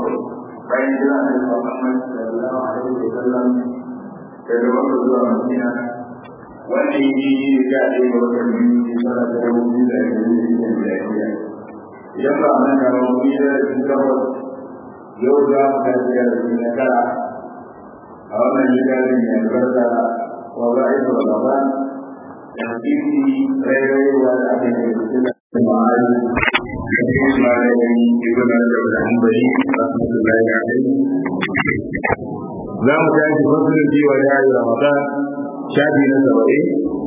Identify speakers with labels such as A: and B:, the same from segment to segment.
A: bakwai bayan jira da Muhammad sallallahu alaihi wa sallam daga Makka zuwa Madina wanda ya yi da ya ɗaya ga watan biyu shekara ta dubu biyu da ɗari da biyar idan ba nan da ba mu yi da takwas yau za mu tashi da na tara a wannan littafin mai albarka wa ba'id Ramadan da hadisi rairayewa da aka yi da ma'ani da kuma malamin ibn al-Hanbali rahmatullahi alaihi za mu tashi fasalin cewa ya yi Ramadan shafi na saba'in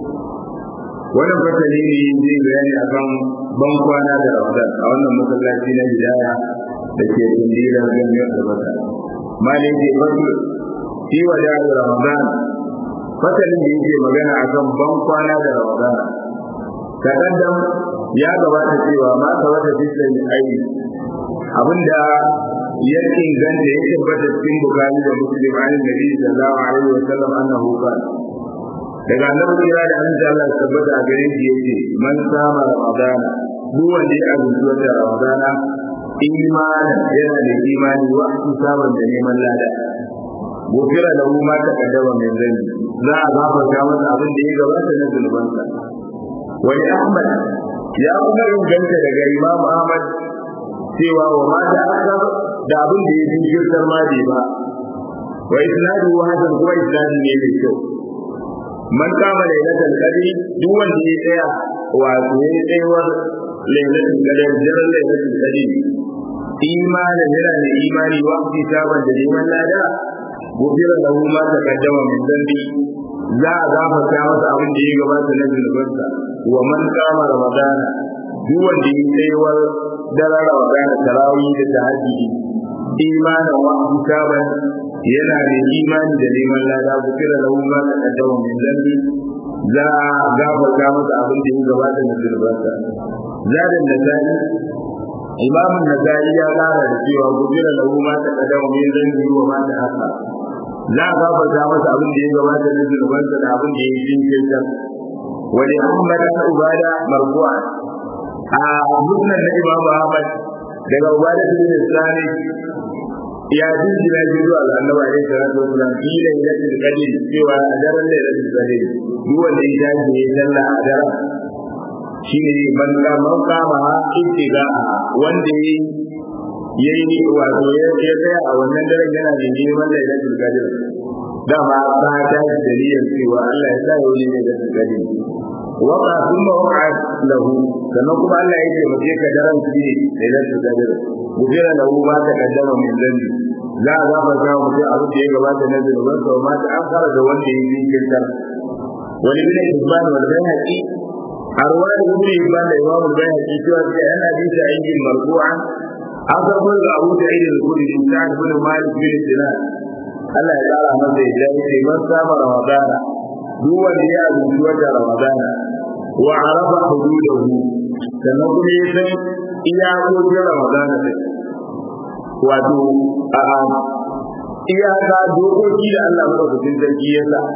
A: wannan fasali ne zai bayani akan ban kwana da Ramadan a wannan masallaci na Hidaya da ke tundira gangan da bata malin ke fasu shi wa da Ramadan fasalin da yake magana akan ban kwana da Ramadan kadan ya gabata cewa ma ka wata bisan ayi abinda ya inganta ya tabbata cikin bukari da muslim an nabi sallallahu alaihi wa sallam annahu qala daga annabi kira da an ji Allah tabbata a gare shi yace man sama ramadana duk wanda ya azumci wata ramadana imanin yana da imani wa saban da neman lada gofira da mu ma ta kaddama mai zani za a gafarta masa abin da ya gabata na zunubansa wani ahmad ya kuma inganta daga imam ahmad cewa wa ma da akar da abin da ya jinkirtar ma bai ba wa isnadu hasan kuma isnadu ne mai kyau man kama lailatul qadri duk wanda ya tsaya wato ya tsayawar lailatul qadri daren lailatul qadri imanin yana da imani wa fi saban da neman lada gofira lahu ma taqaddama min dambi za a gafarta masa abin da ya gabata na zunubansa wa man kama ramadana duk wanda ya tsayawar daren ramadana tarawih da tahajjudi imanin wa fi saban yana da imani da neman lada gofira lahu ma taqaddama min dambi za a gafarta masa abin da ya gabata na zunubansa zadan da zai imamun nazari ya kara da cewa gudura lahu ma ta kadama min zanbi wa ma ta haka za a gafarta masa abin da ya gabata na zunubansa da abin da ya yi jinkirta wani ahmad an ubada marfu'a a musnad na imamu ahmad daga ubada bin sani ya jinjina shi zuwa ga annabi alaihi salatu wasallam kila ilatul qadr cewa a daren lailatul qadr duk wanda ya tashi ya salla a daren shi ne man man kama ha ittiga wanda ya yi wato ya tsaya a wannan daren yana da neman lailatul qadr dama ta ta dalilin cewa Allah ya sa yau ne lailatul qadr waka kuma waka lahu sannan kuma Allah ya taimake ka daren shi ne lailatul qadr gudera lahu ma ta kaddama min zambi za a gafarta wa mutum abin da ya gabata na zunuban sa ma ta an fara da wanda ya yi kirkar wani bin ibban wal bayhaqi arwa da ibn ibban da imam al-bayhaqi cewa da yana bisa aikin marfu'an an karbo da Abu Sa'id al-Khudri Sa'd bin Malik bin Sinan Allah ya kara masa ya ce man saba Ramadana duk wanda ya azumci wata Ramadana wa arafa hududahu sannan kuma ya san iyakokin Ramadana din wato a iyaka dokoki da Allah madaukakin sarki ya sa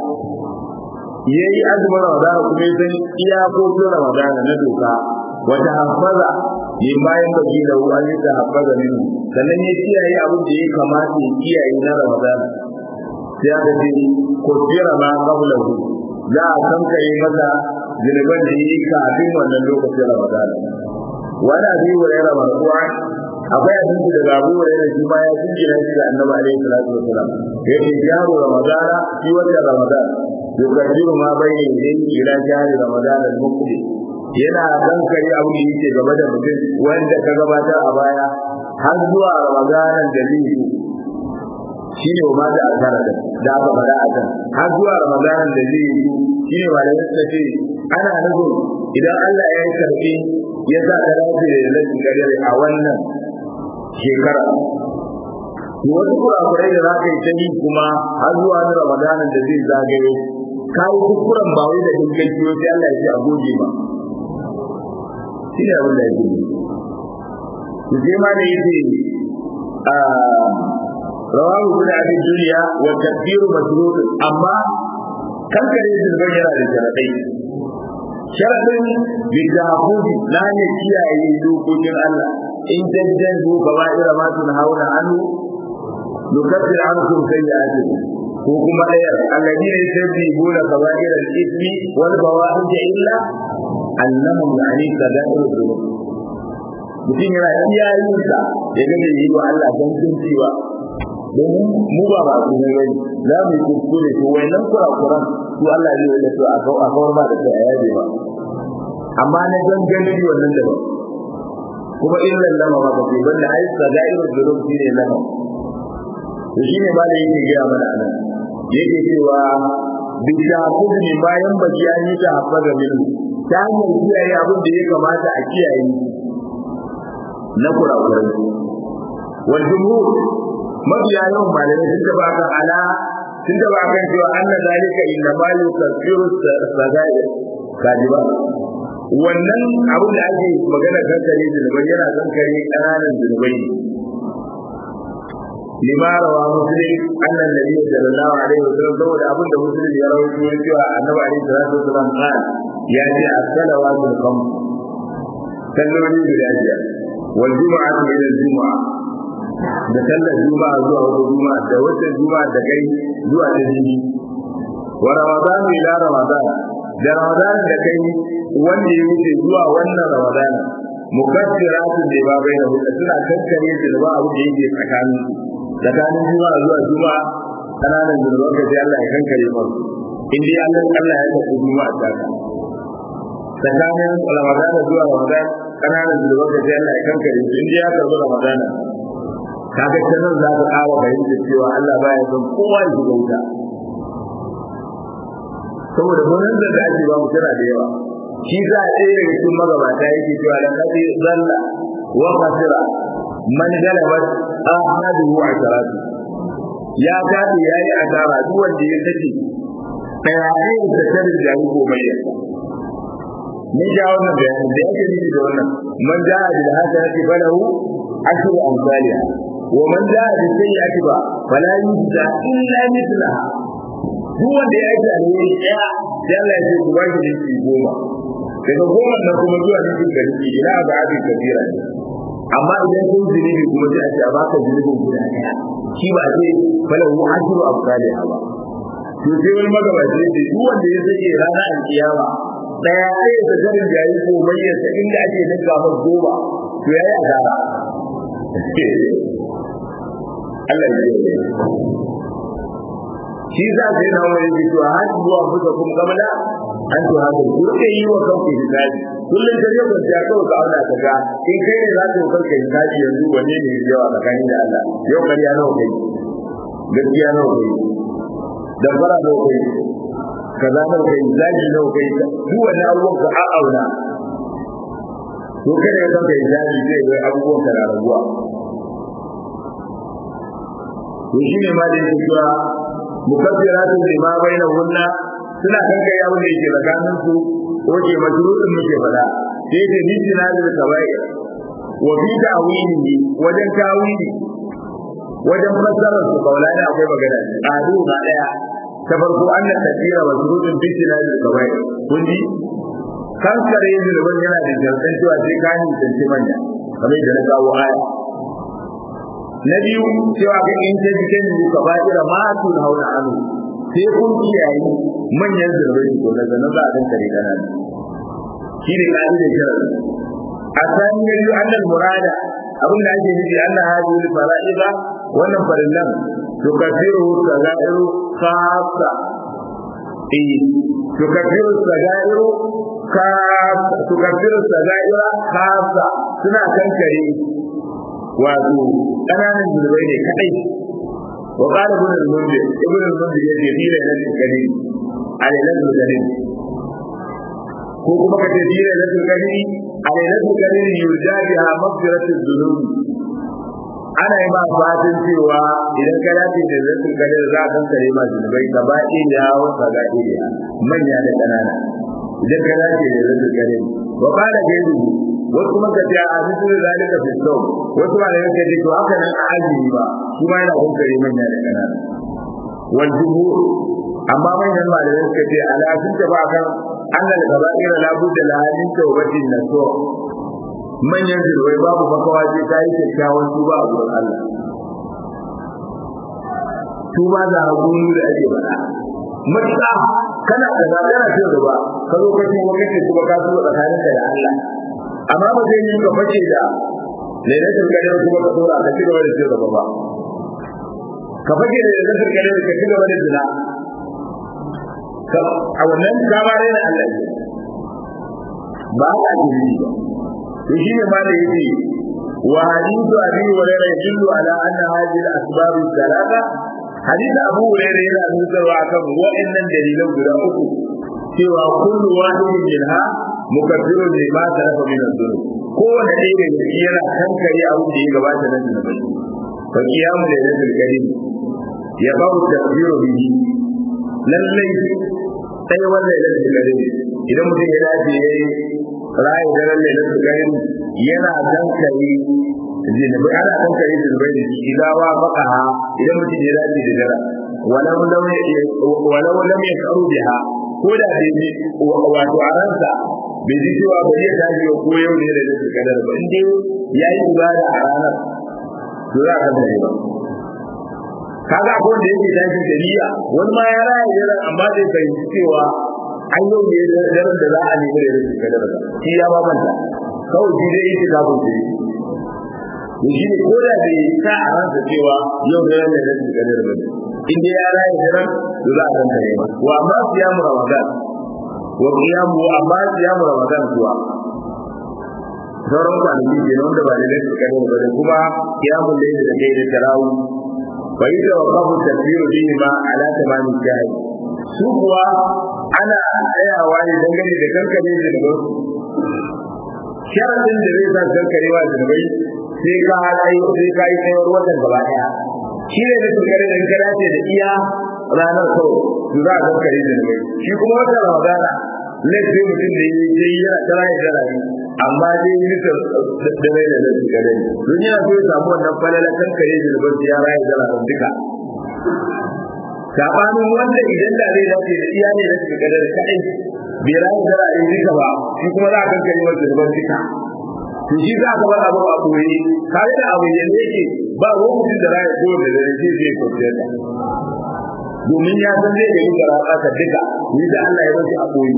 A: ya yi azumin Ramadana kuma ya san iyakokin Ramadana na doka wata hafaza ya bayan baki da ruwa ne ta hafaza min sannan ya kiyaye abin da ya kamata ya kiyaye na Ramadana sai aka ce ko jira ma qablahu za a kankare masa zunuban da yi kafin wannan lokacin Ramadana wani abin wa yana marfu'a akwai abinci daga abu wa yana shi ma ya jingina shi da annabi alaihi salatu wasalam ya ce jaru ramadana shi wata ramadana yukaddiru ma bayna yadayhi ila jari ramadana al-muqbil yana kankare abin da yake gaba da mutum wanda ka gabatar a baya har zuwa ramadanan da zai yi shi ne ma da asara da da aka faɗa a kan har zuwa ramadanan da zai yi shi ne ba da yadda ce ana nufin idan Allah ya yi karfi ya sa ka dace da lafi kadare a wannan shekara wasu kurakurai da za ka yi ta yi kuma har zuwa na ramadanan da zai zagayo ka yi kuskuren ba wai da dukkan kiyo sai Allah ya ce a goge ba shi ne abin da ya ce sai ma da yake rawahu ibn abi dunya wa tadbiru masrur amma kankare zulban yana da sharadai sharadin bidahudi na ne kiyaye dokokin Allah in tajjanzu kaba'ira ma tunhauna anhu nukaffir ankum sayyi'atikum ko kuma ɗayar alladina yusabbihuna kaba'ira al-ithmi wal bawa'id illa annahum yani sada'iru dhunub mutum yana iya yin sa ya ga da yi wa Allah don sun cewa domin mu ba ba su ne bane za mu yi kuskure to wayannan kurakuran su Allah zai yi da su a kawar ba da su a yaje ba amma na ganganci wannan da ba kuma illan lama ba ba sai banda ai sagairu dhunub shine lama to shine ba da yake gaya mana anan yake cewa bi shahud ne bayan baki an yi ta haɓa da min ta hanyar kiyaye abin da ya kamata a kiyaye na kurakurai wal jumhur mabiya yawan malamai sun taba kan ala sun taba kan cewa anna zalika inna ma yukaffiru sagair kajiba wannan abin da ake magana kankare zunubai yana kankare ƙananan zunubai ne lima rawa muslim annan nabi sallallahu alaihi wasallam saboda abin da muslim ya rawaito ya cewa annabi alaihi salatu wasallam qala ya ce as-salawatul khams salloli guda biyar wal jumu'atu ila al-jumu'a da sallar juma'a zuwa wata juma'a da wata juma'a da kai zuwa ta jini wa ramadan ila ramadan da ramadan da kai wanda ya wuce zuwa wannan ramadan mukaffiratun da ba bai da hudu suna kankare da ba abu da yake tsakanin tsakanin juma'a zuwa juma'a kananan zunuban ka sai Allah ya kankare masu in dai Allah Allah ya tafi juma'a ta tsakanin ramadan zuwa ramadan kananan zunuban ka sai Allah ya kankare su in dai ya karbi ramadan kaga ta nan za ka ƙara fahimta cewa Allah baya son kowa ya shiga wuta saboda gonan da da ake ba mu tana da yawa shi za a ɗaya daga cikin magabata yake cewa da kaɗai zalla wa kasira man galabat ahmaduhu a sharatu ya tafi ya yi asara duk wanda ya sake ɗaya da tarin jari ko mai yasa ni ja wannan bayanin da yake nufi da wannan man ja'a bil hasanati falahu ashru amsalha ومن جاء بالسيئة فلا يجزى إلا مثلها duk wanda ya aiki alheri ɗaya sai Allah ya ce ku ba shi dinki goma daga goma nan kuma zuwa dinkin da dinki ina ba a bin kabira ne amma idan kun zunubi kuma sai a ce a baka zunubin guda ɗaya shi ba a ce falahu ashru amsalha ba to sai wani magabaci ya ce duk wanda ya sake rana alkiyama ɗaya sai ya zarin jayi ko bayyana inda ake ninka masa goma to yayi asara Allah ya yi shi za ka yi nawa yake cewa har zuwa muka kuma kamala an to haka ku ke yi wa kanku hisabi kullum da yau da ya kawo ka auna ka ga in kai ne za ka yi kanka hisabi yanzu wanne ne ya yawa tsakanin da Allah yau kariya nawa kai gaskiya nawa kai da fara nawa kai kaza nawa kai zagi nawa kai duk wani abubuwan ka a auna to kai ne kanka hisabi zai ga abubuwan ka na raguwa to shine ma da yake cewa mukaffiratun lima bainahunna suna kanka ya wanda yake tsakanin su oke majrurun muke fada sai da nisina da kabai wa fi ta'wili wajen tawili wajen fassarar su kaulani akwai magana adu ba daya ta farko anna tafsira majrurun bi nisina da kabai kun ji kankare zulubin yana da jarkan cewa sai ka ni tantance manya kamar da na kawo aya na biyu cewa ga in ta jikin mu ka ba ira ma tun hauna anu sai kun kiyaye manyan zurbai ko daga nan za a dan kare kana shi ne kaji da kira a san ne yu annal murada abin da ake nufi Allah hadi lil fara'ida wannan farillan to kafiru sagairu khassa eh to kafiru sagairu ka to kafiru sagaira khassa suna kankare wato ƙananan zurbai ne kadai wa qala ibn al-mundir ibn al-mundir ya ce dole ne kadai alailan zurbai ko kuma ka ce dole ne kadai alailan zurbai yurja biha maghfiratu dhunub ana yi ma fatan cewa idan ka dace da zai kadai za ka kare ma zurbai ka ba ya wasa ga iya manya da ƙanana idan ka dace da zai kadai wa qala gairu wasu kuma ka ce a bisu zalika fi sau wasu ma da yake to haka nan a azumi ba su ma yana kokari manya da kanana wal jumhur amma manyan malamai suka ce ala sun tafi akan annal kaba'ira la budda la hadin tawbatin naso manyan zirwai babu makawa ce ta yi kyakkyawan tuba a wurin Allah tuba da hakuri da ake faɗa matuƙa kana da ba kana ce da ba ka zo ka kuma kace kuma ka tuba tsakanin da Allah amma ba zai yi ka fashe da lailatul qadr kuma ka dora ka ci gaba da cewa ba ka fashe da lailatul qadr ka ci gaba da zina a wannan kamar da Allah ba ka ji ba to shi ne ma da yake wa hadithu abi hurairah yadullu ala anna hadhihi al-asbab al-thalatha hadith abu hurairah yana nuna akan wa'annan dalilan guda uku cewa kullu wahidin minha mukaffirun lima tarafa min adh-dhunub kowanne ɗaya da shi yana kankare abin da ya gabata na zunubai fa qiyamu lailatul qadr ya babu takbiru bihi lallai sai wannan lailatul qadr idan mutum ya dace yayi rayu daren lailatul qadr yana kankare zunubai ana kankare zunubai da shi dawa baka idan mutum ya dace da dara walau lam walau lam yakaru biha ko da bai wato a ransa bai ji cewa ba zai tashi ba ko yau ne da zai kadar ba in dai ya yi ibada a ranar to za ka tare ba kaga ko da yake tashi da niyya wani ma ya raya yana amma zai fahimci cewa an yau ne da daren da za a nemi da zai kadar ba shi ya ba manta kawai shi dai yake kafin shi to shi ne ko da bai sa a ransa cewa yau ne da zai kadar ba in dai ya raya daren to za a tantare ba wa amma siyamu ramadan wa qiyamu amma qiyamu ramadan kuwa sauran kwanaki ke nan da ba da lafi kadar ba da kuma qiyamu layli da kai da tarawu wa yadda wa qabu tafsiru bihi ma ala tamami shahi su kuwa ana tsayawa ne dangane da kankare da daga sharadin da zai sa kankarewa da daga sai ka kai sai ka yi tsayar watan gaba daya shi ne da kankare da ka dace da iya ranar kawai su za a kankare da daga shi kuma watan ramadana laifin mutum da yi sai yana tara ya tara ne amma dai yi nufin da rai da zai shiga dai don yana so ya samu wannan falala kan kare da zubar ya raya da ranar duka sabanin wanda idan da zai dace da iya ne da shiga da kaɗai bai raya da ra'ayin duka ba shi kuma za a kan kare masa zubar duka to shi za ka bar abu a koyi kare da abu yanzu yake ba wani mutum da raya ko da zai zai kwanciyar da domin ya san zai da yin rasa ta duka ni da Allah ya bashi a koyi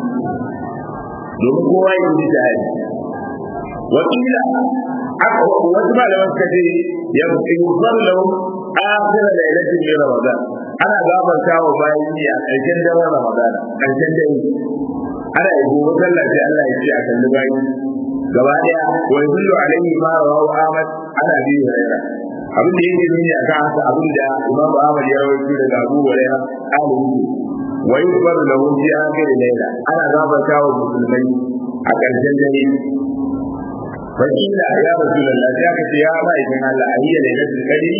A: domin kowa ya yi jihadi wakila aka wasu malaman suka ce ya fi sallau akhira lailatin min ramadan ana gafarta wa bayan yi a ƙarshen daren ramadan ƙarshen dare ana yi gobe sallah sai Allah ya ce a kalli bayi gaba daya wa yadullu alaihi ma rawahu ahmad ana bi hurairah abin da yake nuni akan haka abin da Imam Ahmad ya rawaito daga Abu Hurairah alihi wa yukbar lahu fi akhir layla ana gafarta wa musulmai a ƙarshen dare fakila ya rasulullah ya kace ya ba idan Allah ahiya lailatul qadri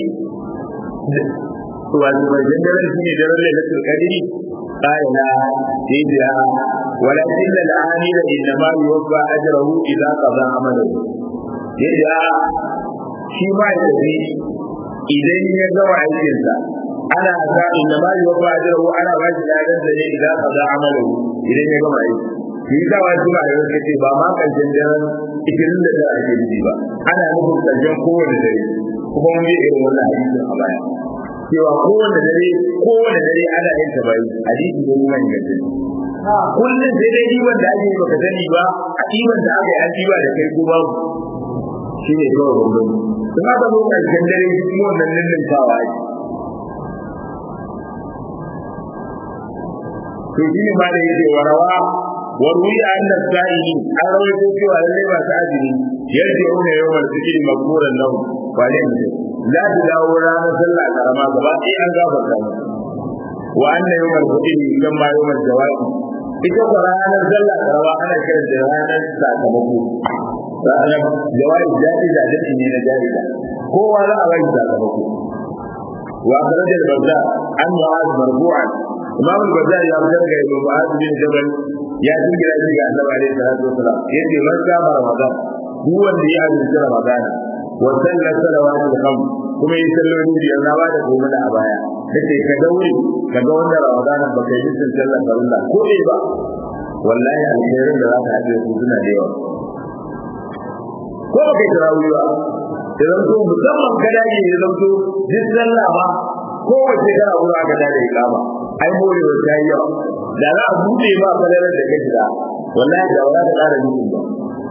A: wato ƙarshen dare shine daren lailatul qadri qala tibiya ولكن العامل انما يوفى اجره اذا قضى عمله يدعى shi ma ya tafi idan ya gama aikinsa ana sa inda ma yi wafa ajiyarwa ana ba shi ladan da ne idan ka za amalu idan ya gama aiki shi yi kawo shi ma da yau ce ba ma karshen daren ikirin da za a ke nufi ba ana nufin karshen kowane dare kuma mun yi irin wannan hadisin a baya cewa kowane dare kowane dare ana yin ta bayi hadisi ne kuma ingantacce kullum sai dai ɗiban da ake yi baka sani ba a ɗiban da aka yi an ɗiba da kai ko babu shi ne kawai bambanci sun aka zo ƙarshen dare shi kuma wannan lulluntawa ake to shi ne ma da yake warawa warwi a annan sa'ili an rawaito cewa lallai masu azumi yarje una yawan zikiri makburan lahu ba ne mutum za su dawo ranar sallah karama gaba ɗaya an gafarta mu wa annan yawan zikiri kan ma yawan jawabi ita ko ranar sallah karama ana kiran da ranar sakamako ranar jawabi jadi da jadi ne na jadi da kowa za a bai sakamako wa akhraj al-bazza an mu'az marfu'an imam al-bazza ya fitar ga ibn mu'az bin jabal ya dingira shi ga annabi alaihi salatu wasalam yace man kama ramadan duk wanda ya azumci ramadan wa salla salawatul khams kuma yi salloli biyar na ba da gobe da a baya kace ka daure ka ga wannan ramadan ba kai yi sallar farilla ko dai ba wallahi alkhairin da za ka haɗe su suna da yawa ko ba kai tarawih ba da zanto musamman ka dage ya zanto duk sallah ba ko wace kana wurin aka dade ikama ai morewa ta yi yawa da za a buɗe ba kalalar da ka shiga wallahi da wala ta ƙara nufin ba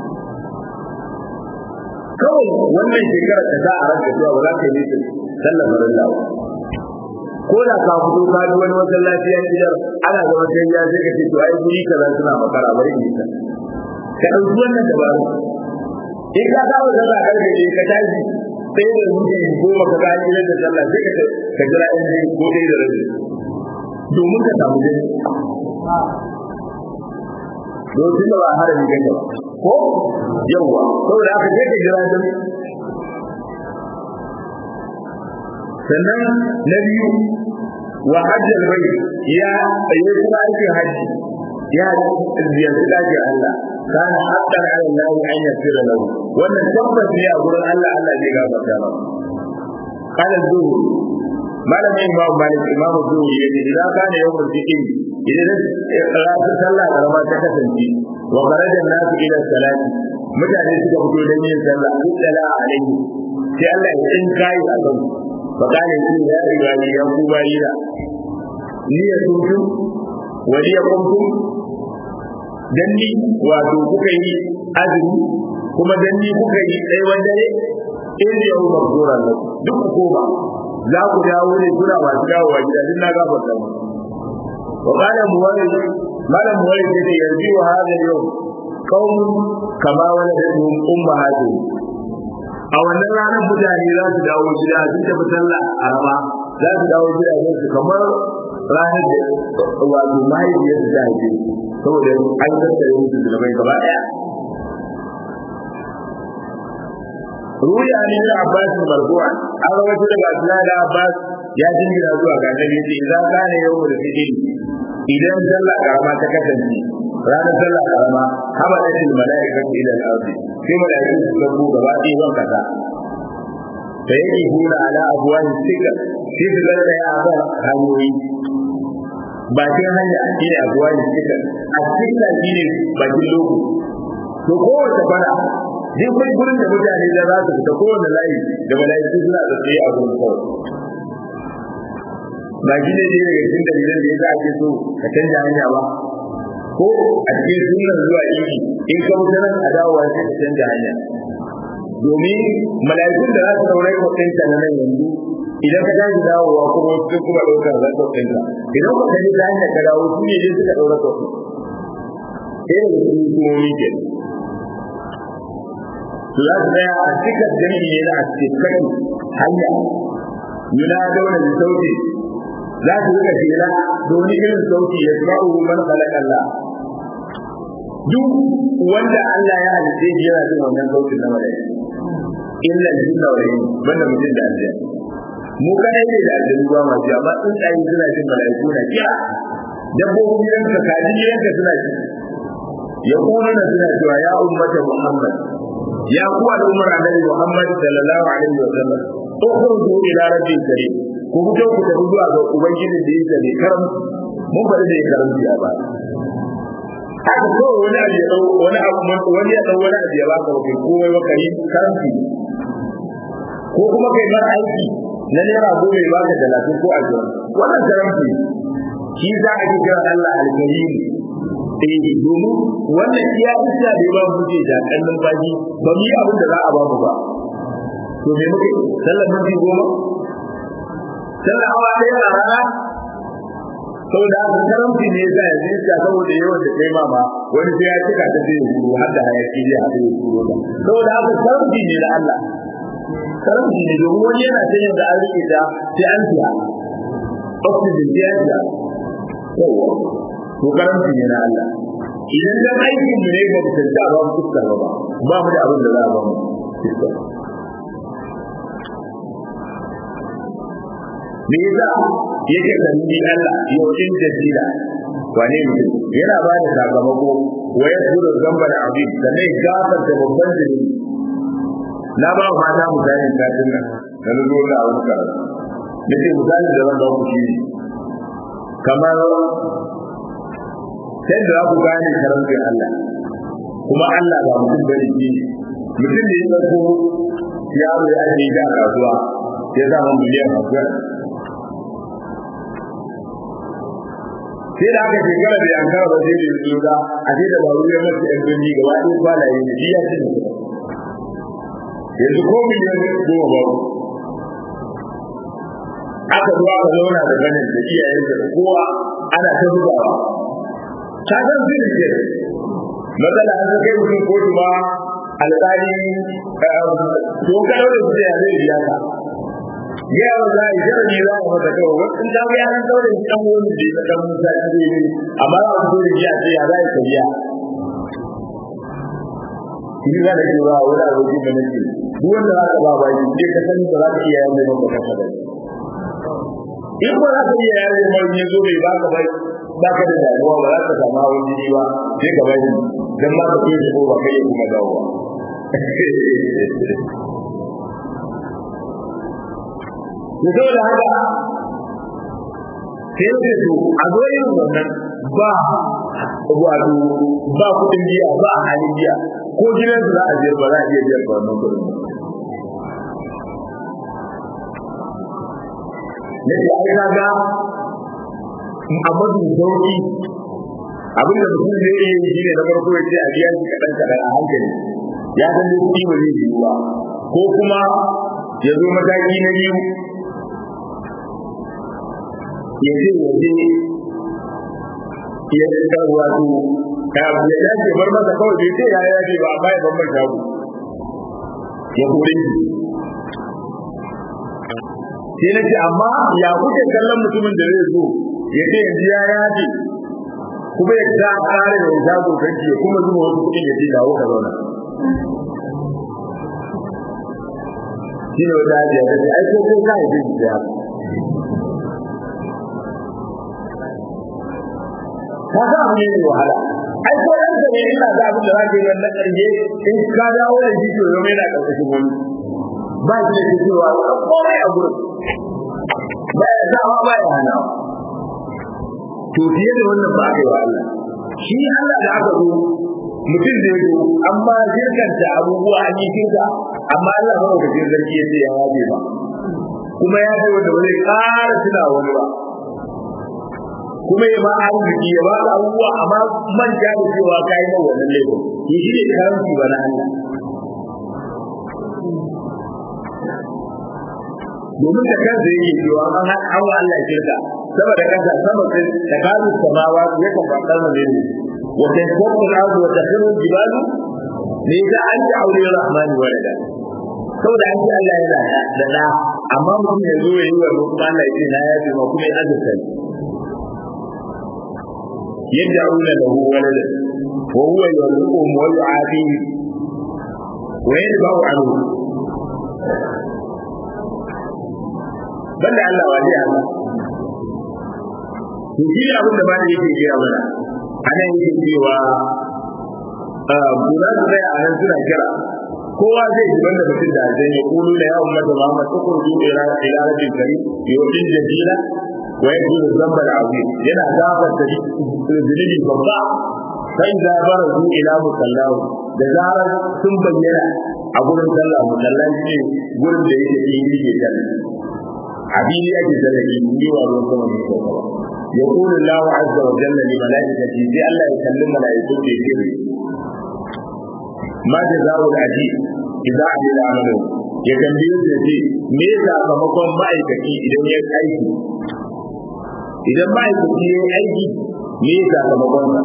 A: kawai wannan shekarar ka za a ranka cewa ba za ka yi nufin sallar farin lawa ko da ka fito ka ji wani masallaci ya gidan ana zama sai ya sai ka ce to ai guri kaza suna makara bari ni ta ka ɗauki wannan dabaru in ka saba sallah karfe ne ka tashi sai da muke goma ka ga gidan da sallah sai ka ka jira in dai ko dai da rabi domin ka samu dai lokacin da ba harami kake ba ko yawa saboda aka je ka jira dai sannan na biyu wa hajjal bai ya yi kuma aikin hajji ya ziyarci daji Allah kana haqqan ala Allah an yasira lahu wannan tabbas ne a gurin Allah Allah zai gafarta ba kana zuwa malamin imam malik imam zuwa yace idan kana yawan cikin idan rasu sallah karama ta kasance wa kharaja nasu ila salati mutane suka fito don yin sallah dala alaihi sai Allah ya in kai a kan fa kana shi ya ibadi ya ku bayira ni ya tuntu wa li yakuntum dan ni wato kuka yi azumi kuma dan ni kuka yi tsayuwar dare in da yau mazura ne duk ku koma za ku dawo ne kuna masu dawowa gida din na gafarta mu wa qala muwalli malam muwalli sai yarbi wa hada yau qaum kama wala da ummahatu a wannan ranar mutane za su dawo gida sun tafi sallah a rama za su dawo gida su kamar ranar da wato mahaifiyar su ta haife saboda an tattare musu zulubai gaba daya ruya ne da Abbas marfu'a an rawaito daga Abdullah da Abbas ya jingira zuwa ga Annabi yace idan kana yawmul fitr idan sallah karama ta kasance ranar sallah karama haba da shi malaikatu ila al-ardi sai malaiku su gabo gaba ɗaya ban kasa da yake hura ala abuwan sika sai su ga da ya ba hanyoyi bakin hanya shi ne abuwan sika a sika shi ne bakin loko to kowace fara duk wani gurin da mutane da za su fita kowane layi da malaiku suna da tsaye a gurin kawai ba shi ne daga cikin dalilan da ya sa ake so ka canja hanya ba ko a cikin sunan zuwa iki in ka wuce nan a dawowa sai ka canja hanya domin mala'ikun da za su saurai kwatinta na nan yanzu idan ka tashi dawowa kuma sun kuma ɗaukar zan kwatinta idan ka kaji ta hanyar ka dawo su ne dai suka ɗaura kwatin sai da su hukumomi ke su za su tsaya a cikin jami'i ne na a cikin hanya yuna dauna da sauti za su rika shela domin irin sauti ya zama man khalaqa Allah duk wanda Allah ya halice shi yana jin wannan sautin na malaiku illa jinna wa yin banda mutum da aljanna mu kadai ne da aljanna ba ma ji amma in tsayi suna jin malaiku na kiya dabbobin yanka kaji yanka suna ji ya kuma na suna cewa ya ummata Muhammad ya ku al'ummar annabi Muhammad sallallahu alaihi wa sallam ukhruju ila rabbil karim ku fito ku tafi zuwa ga ubangiji da yake da karam mun bari da karamci a baya haka ko wani abu ya dau wani abu wani ya dau wani abu ya baka kai komai ba kai karamci ko kuma kai mar aiki na naira goma ya baka talatin ko ashirin wannan karamci shi za a ji kira Allah alkarim eh domin wannan iya isa da ba mu ce da kallon baji ba mu yi abin da za a ba mu ba to me muke sallar minti goma sallar awa ɗaya a rana saboda haka karamci ne yasa yanzu iska saboda yawan da kai ma ba wani sai ya cika ta sai ya turo har da hayaki zai haɗu ya turo ta saboda haka karamci ne da Allah karamci ne domin wani yana ta yin da an rike ta sai an siya oxygen sai an siya yawa to karamci ne na Allah idan dan aikin mu ne ba mu tantance ba mu fuskar ba ba mu da abin da za a ba mu fuskar me yasa yake kalli Allah yaushin jazira wane mutum yana ba da sakamako wa ya zura zambar abin da ne gafar da babban jini na ba ku mata misalin satin nan da na zo da abin karatu nake misali da zan ba ku shi kamar sai da za ku gane karamcin Allah kuma Allah ba mutum bane shi mutum da ya ɗauko yaro ya ajiye da kasuwa ya zama miliyan kasuwa sai da aka shekara da yankara ba zai yi zuwa a ce da baro ya mace yan birni gaba ɗaya kwalaye da shi ya ci yanzu ko miliyan goma babu aka zo aka zauna da ganin da iyayensa da kowa ana ta zubawa ta san su ne ke matsala an kai mutum kotu ba alƙali to ka daure su da zai biya ka ya yawa za a yi jarabi za a masa kawai wasu ta ga yaran daure su kan wani da ya kan musa ta zai yi amma za a fito da shi a ce ya za a yi biya shi za da ke ba wani abokin da nake duk wanda za ka ba ba shi sai ka sani ba za ka iya yawan neman baka ka da in ba za ka iya yawan neman ya zo bai baka bai ba ka da damuwa ba za ka samu hawan jini ba sai ka bari dan ma ka ce shi ko ba kai kuma dawowa da saboda haka sai ce to a zo yin wannan ba wato ba kuɗin biya ba a halin biya ko gidansu za a biyar ba za a iya biyar ba wannan kuɗin na ce ai kaga a mafi sauki abin da mutum zai iya yi shine na farko ya ce a biya shi kaɗan kaɗan a hankali ya san dai kuɗi ba zai yiwu ba ko kuma ya zo mataki na biyu ya ce ya je ya ce wato ya ya dace bar masa kawai bai ce ya ya ce ba amma ya ban mai shago ya kore shi sai na ce amma ya kuke kallon mutumin da zai zo ya ce yanzu ya yaje kuma ya ta kare da shago kanki ya kuma zuba wasu kuɗin ya ce dawo ka zauna shi ne wata hajiya ta ce ai ko ko ka haife shi ya ka ga abu ne mai wahala ai ko yan ne ina ga abin da zaka yi wannan karshe in ka dawo da shi to yau yana karkashin wani ba shi da cewa komai a gurin ba ya dawa ba ya hana to fiye da wannan ba kai wa Allah shi Allah da aka zo mutum da yazo amma shirkanta abubuwa an yi shirka amma Allah ba ka jin zargi yace ya waje ba kuma ya ce wanda ba zai ƙara tuna wani ba kuma ya ba arziki ya ba abubuwa amma manta da cewa ka yi mawa wannan laifin to shi ne karanci ba na Allah domin da kansa yake cewa an hawa Allah shirka saboda kansa sama sai da kazu samawa ya kan fadar da ne wa tasawwur al-ardu wa takhiru al-jibalu ne da an ta aure rahmani walada saboda an ce Allah yana da da amma mutum ya zo ya yi wa kuma Allah ya ce na ya ce ma kuma ya azurta يدعون له ولدا وهو يرزقهم ويعافيهم ويدفع عنه banda Allah wa zai Allah to shi ne abin da ba da yake kira mana anan yake cewa kula da zai a nan suna kira kowa zai ji banda mutum da zai ya kulu da yawon mata Muhammad ta kurju ila ila rabbil karim yawmin jadila wa yajidu dhanbal azim yana gafarta zunubi babba sai da barazu ila musallahu da zarar sun bayyana a gurin sallah musalla shi gurin da yake yi yake sallah abili ake zalaki ni wa ruwan sama ne ko ba يقول الله عز وجل لملائكته في الله يكلم ملائكته في سره ما جزاء العجيب إذا عمل عمله ya tambaye su ce me sakamakon ma'aikaci idan ya aiki idan ma'aikaci ya yi aiki me sakamakon sa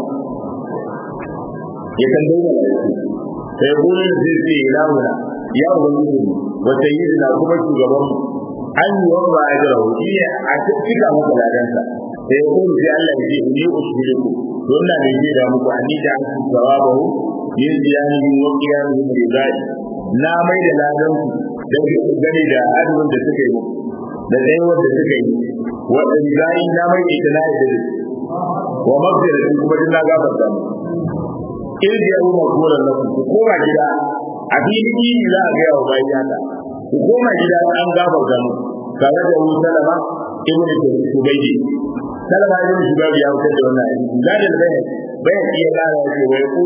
A: ya tambaye da sai gurin zai ce ilahuna ya ubangiji wa sayyidina kuma shugaban mu an yi wa ba ajra hu shi a cika masa ladansa sai kuma sai Allah ya ce ni usbiruku don na ne da muku ani da an sawabahu yin ziyani wa qiyamihi rizai na mai da ladan ku da gani da azumin da suka yi da tsayuwar da suka yi wa rizai na mai da ita na da wa magfiratu kuma din na gafarta mu irji ya umar koran na ku koma gida a fili za a gaya wa bayan yata ku koma gida an gafarta mu tare da wani salama ibn subayyi salama ibn subayyi ya fitar da wannan hadisi da da bayan bayan iya kara yake wai kudu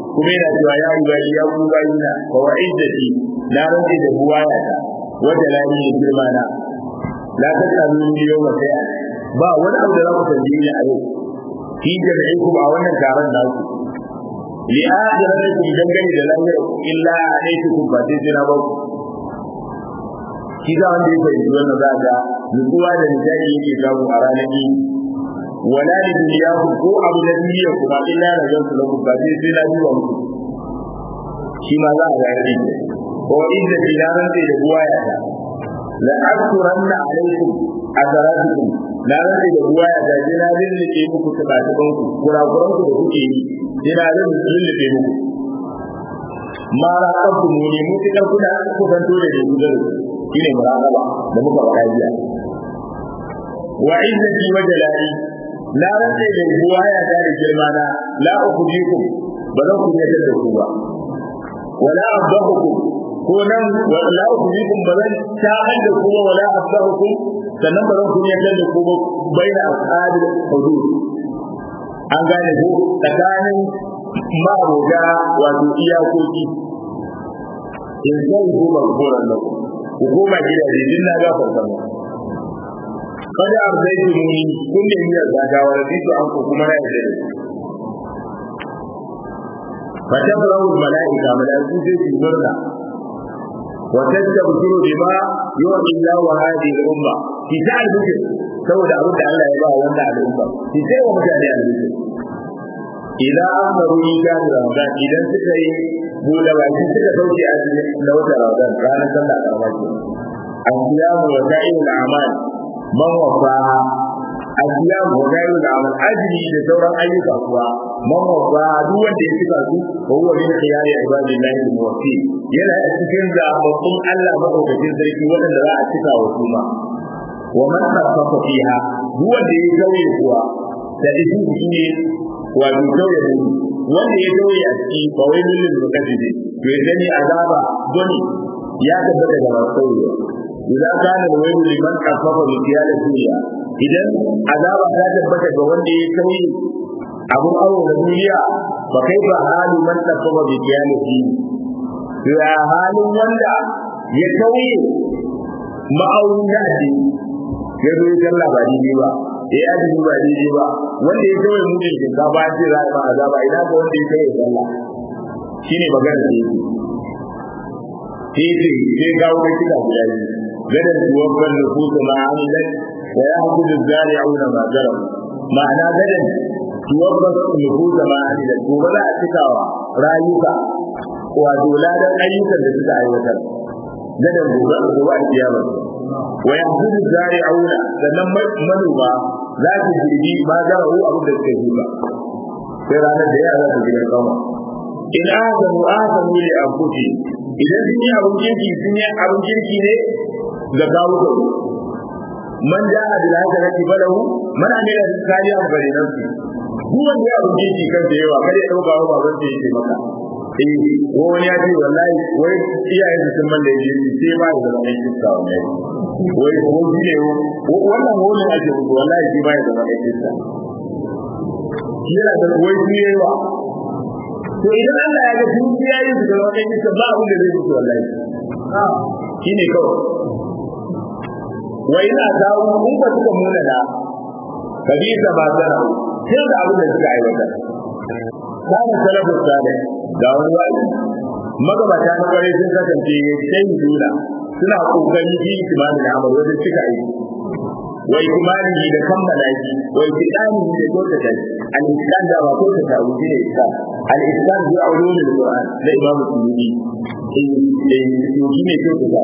A: kuma yana cewa ya yi bayi ya ku bayi na fa wa izzati na rantsi da buwaya ta wanda lani da girma na la ta kalu ni yau ba sai ba wani abu da za ku tambaye ni a yau fi jami'ikum a wannan taron naku li akhiratikum dangane da lahira illa alaytukum ba sai jira ba shi da wanda ya fahimci wannan za ga nutsuwa da nishadi yake samu a ranar yi wala da duniya ku ko abu da duniya kuma illa da zan kula ku ba sai sai na duba muku shi ma za a ga yare ko inda tilaran da buwa ya ta la akuranna alaikum azaratukum na rantsa da ruwa ya gaje na lullube muku tabatuban ku kurakuran ku da kuke yi sai na lullube muku ma raqabtu muni mutukar kuna ku zanto da dubudar shine muraqaba da muka faɗa jiya wa izzati wa jalali na rantsa da ruwa ya da girma na la ukhdikum ba zan ku yadda da ku ba wala abdahukum ko nan la ukhdikum ba zan ta'al da ku wala abdahukum sannan ba zan kunya da ku ba baina ashabil hudud an gane ko tsakanin maroga wato iyakoki in sai ku ba koran da ku ku koma gidaje din na ga farkon kada arzaitu muni kun da miyar zagawa da bisu an ku kuma na yadda فتبرأ الملائكة ملائكة في مرة وتستبشر بما يعطي الله هذه الأمة في ساعة الذكر saboda abin da Allah ya ba wanda al'umma shi sai wa mutane alheri idan an faru ita da Ramadan idan suka yi bude baki suka sauke a na wata Ramadan ranar sallah karama ce asiyamu wa sa'il amal man wafa asiyamu wa sa'il amal ajri da sauran ayyuka kuwa man wafa duk wanda ya cika su ko huwa min khiyari ibadillahi muwaffi yana cikin zababbun Allah madaukakin sarki wanda za a cika wa su ma wa man khaffafa fiha duk wanda ya zauye kuwa da isu shine wa bi zauye ne wanda ya zauye a ciki ba wai lillin mukaddibi to ya sani azaba goni ya tabbata da masu sauye idan kana da wani liman khaffafa bi qiyada duniya idan azaba ta tabbata ga wanda ya sauye abun awo da duniya ba kai ba halu man khaffafa bi qiyada duniya to ya halin wanda ya sauye ma'aunin da addini ya zo ya sallah ba daidai ba ya yi azumi ba daidai ba wanda ya kawai mutum shinkafa ya ce za a ba azaba ina ga wanda ya kawai sallah shine magana da yake sai ce sai kawo kai kida guda biyu gadan tuwabban nufusu ma amilat wa ya hakudu zari'una ma zarau ma'ana gadan tuwabban nufusu ma amilat gobe za a cikawa rayuka wato ladan ayyukan da suka aiwatar gadan gobe a gobe a kiyama wa yahdudu zari'una sannan manoma za su girbi ma zara'u abin da suka yi ba sai ranar da yara su gidan kama in ahsanu ahsanu li anfusihim idan sun yi abin kirki sun yi abin kirki ne ga kawo ka man ja'a bil hasanati falahu man amila salihan falinafsi duk wanda ya abin kirki kan da yawa kada ya dauka wa baban sa yake maka eh ko wani ya ce wallahi wai iyayen su sun malla yaji sai ba da zaman kiska wallahi wai ko shi ne wannan wani ake mutu wallahi shi ba da zaman kiska yana da wai shi yawa to idan Allah ya ga dukiya yin su da wani kiska ba abin da zai mutu wallahi shi ne kawai wa ina dawo in ba suka muna da kabisa ba sana sai da abin da suka aiwata kana salafu sale ga wani wani magabata na kwarai sun kasance ya sai dula suna kokari fi ikimanin amal wajen cika aiki wa ikimani da kammala shi wa ikidani da kyautata shi al-islam da ba kyautata wuce ne isa al-islam bi ulumul qur'an da imamu suyuti eh eh shi ne kyautata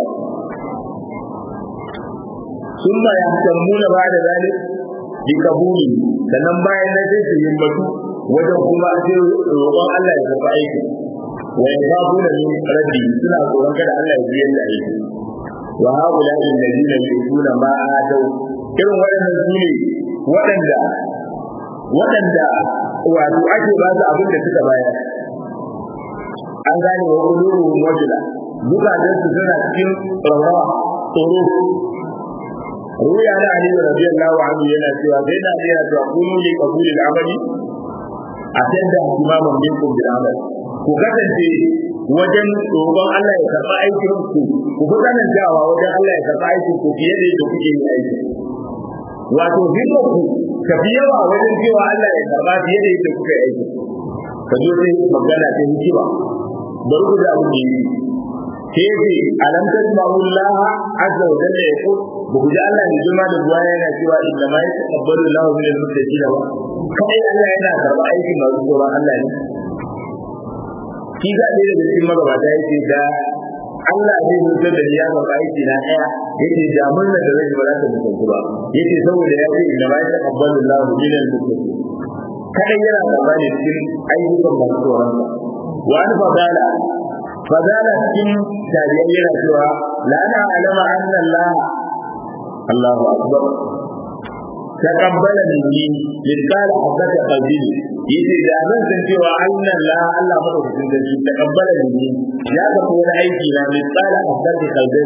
A: ثم يهتمون بعد ذلك بقبوله sannan bayan nan sai su himmatu wajen kuma sai roƙon Allah ya karɓi aiki wa yakhafuna min rabbi suna tsoron kada Allah ya biyar da aiki wa haula alladhina yu'tuna ma atau irin waɗannan su ne waɗanda waɗanda wato ake ba su abin da suka bayar an gane wa qulubuhum wajila zukatan su suna cikin rawa tsoro ruya na ali radiyallahu anhu yana cewa sai na iya cewa kunu li qabul al-amali atanda imaman minkum bil amal ku kasance wajen roƙon Allah ya karɓa aikin ku ku fi tsanantawa wajen Allah ya karɓa aikin ku fiye da yadda kuke yin aiki wato himmar ku ka fi yawa wajen cewa Allah ya karɓa fiye da yadda kuke aiki ka zo sai magana ta hikima bari ku da abu da yi sai ce alam tasma'u Allah azza wa jalla yaqul ba ku ji Allah ne jima da ruwa yana cewa inna ma yataqabbalu Allahu min al-muttaqin wa kai Allah yana karɓa aikin masu tsoron Allah ne shi ga ɗaya daga cikin magabata yake da Allah zai mutar da ya ga aiki na ɗaya yake da murna da zai ba za ta mutuntu ba yake saboda ya ce inna ma yataqabbalu Allahu min al-muttaqin kadan yana karɓa ne cikin ayyukan masu tsoron sa wa an fadala fadala cikin tariyar yana cewa la na alama anna Allah Allahu akbar taqabbala minni mithqala habati qalbi yace da zan san cewa Allah la Allah madaukakin sarki taqabbala minni ya ga wani aiki na mithqala habati qalbi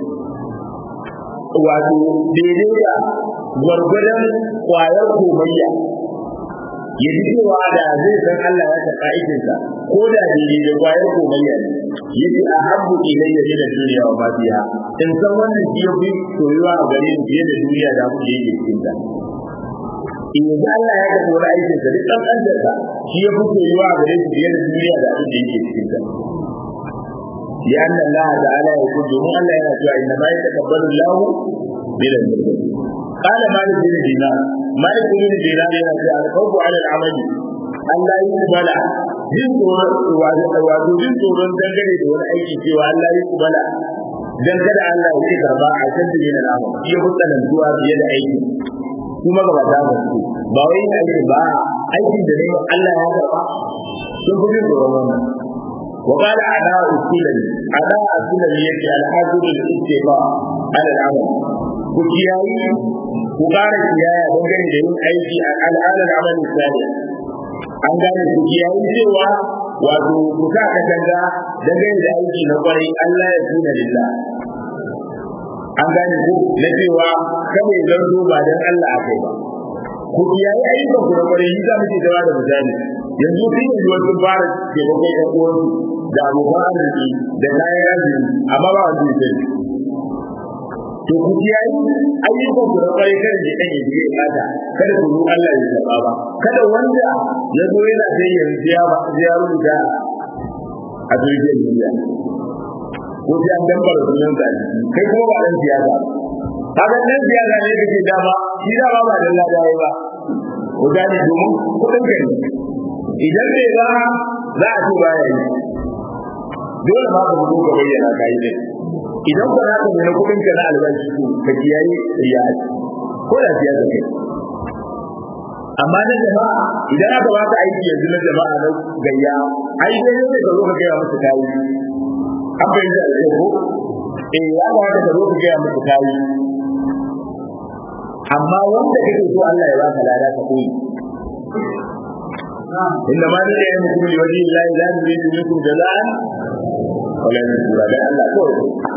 A: wato daidai da gwargwadon kwayar komayya ya ji cewa da zai san Allah ya taɓa aikinsa ko da daidai da kwayar komayya ne yace a habbu ilayya min ad-dunya wa ma fiha in san wannan shi yafi soyuwa a gare ni fiye da duniya da abin da yake cikin ta in yanzu Allah ya taɓa wani aikin sa duk ɗan sa shi yafi soyuwa a gare shi fiye da duniya da abin da yake cikin ta لأن الله تعالى يقول جميع الله يقول إنما يتقبل الله من المتقين قال مالك بن دينار مالك بن دينار يقول الخوف على العمل أن لا يقبل jin tsoron wato jin tsoron dangane da wani aiki cewa Allah ya kubala dan kada Allah ya karba a kan da yana namu ya hutsanan zuwa fiye da aiki kuma ga ba ba su ba wai aiki ba aiki da ne Allah ya karba sun fi jin tsoron wannan وقال أعداء السلم أعداء السلم يجي الحاجب الاستيفاء على العمل وكياي وقال كياي وقال جميع أيدي على العمل الثاني an gane ku kiyaye cewa wato ku sa ka danga dangane da aiki na kwarai Allah ya tuna lillah an gane ku na cewa kada ya zanto ba dan Allah a kai ba ku kiyaye ayyukan ku na kwarai yi za mu ce zama da misali yanzu sun yi wasu fara taimakon ƴan uwansu da abokan arziki da kayan arziki amma ba wanda ya sani to ku kiyaye ayyukan ku na kwarai kada ji dan yaji ya kada kada ku Allah ya zaba ba kada wanda ya zo yana sai yanzu ya ba ya rubuta a jirgin duniya ko sai an dambara sunan sa kai kuma ba dan siyasa kaga dan siyasa ne kake dama shi dama ba dan ladawa ba ko gani domin kudin kai idan bai ba za a ci baya yi dole ma ka fito ka bayyana kai ne idan ba za ka nuna kudin ka na albashi ko ka kiyaye riya ko da siya da kai amma na jama'a idan aka ba ka aiki yanzu na jama'a na gayya ai sai ne ka zo ka gaya musu kayi an bai da ko eh ya ba ka zo ka gaya musu kayi amma wanda kake so Allah ya baka lada ka koyi إنما ندعي لكم لوجه الله لا نريد منكم جزاء ولا نشكر لا الله كوي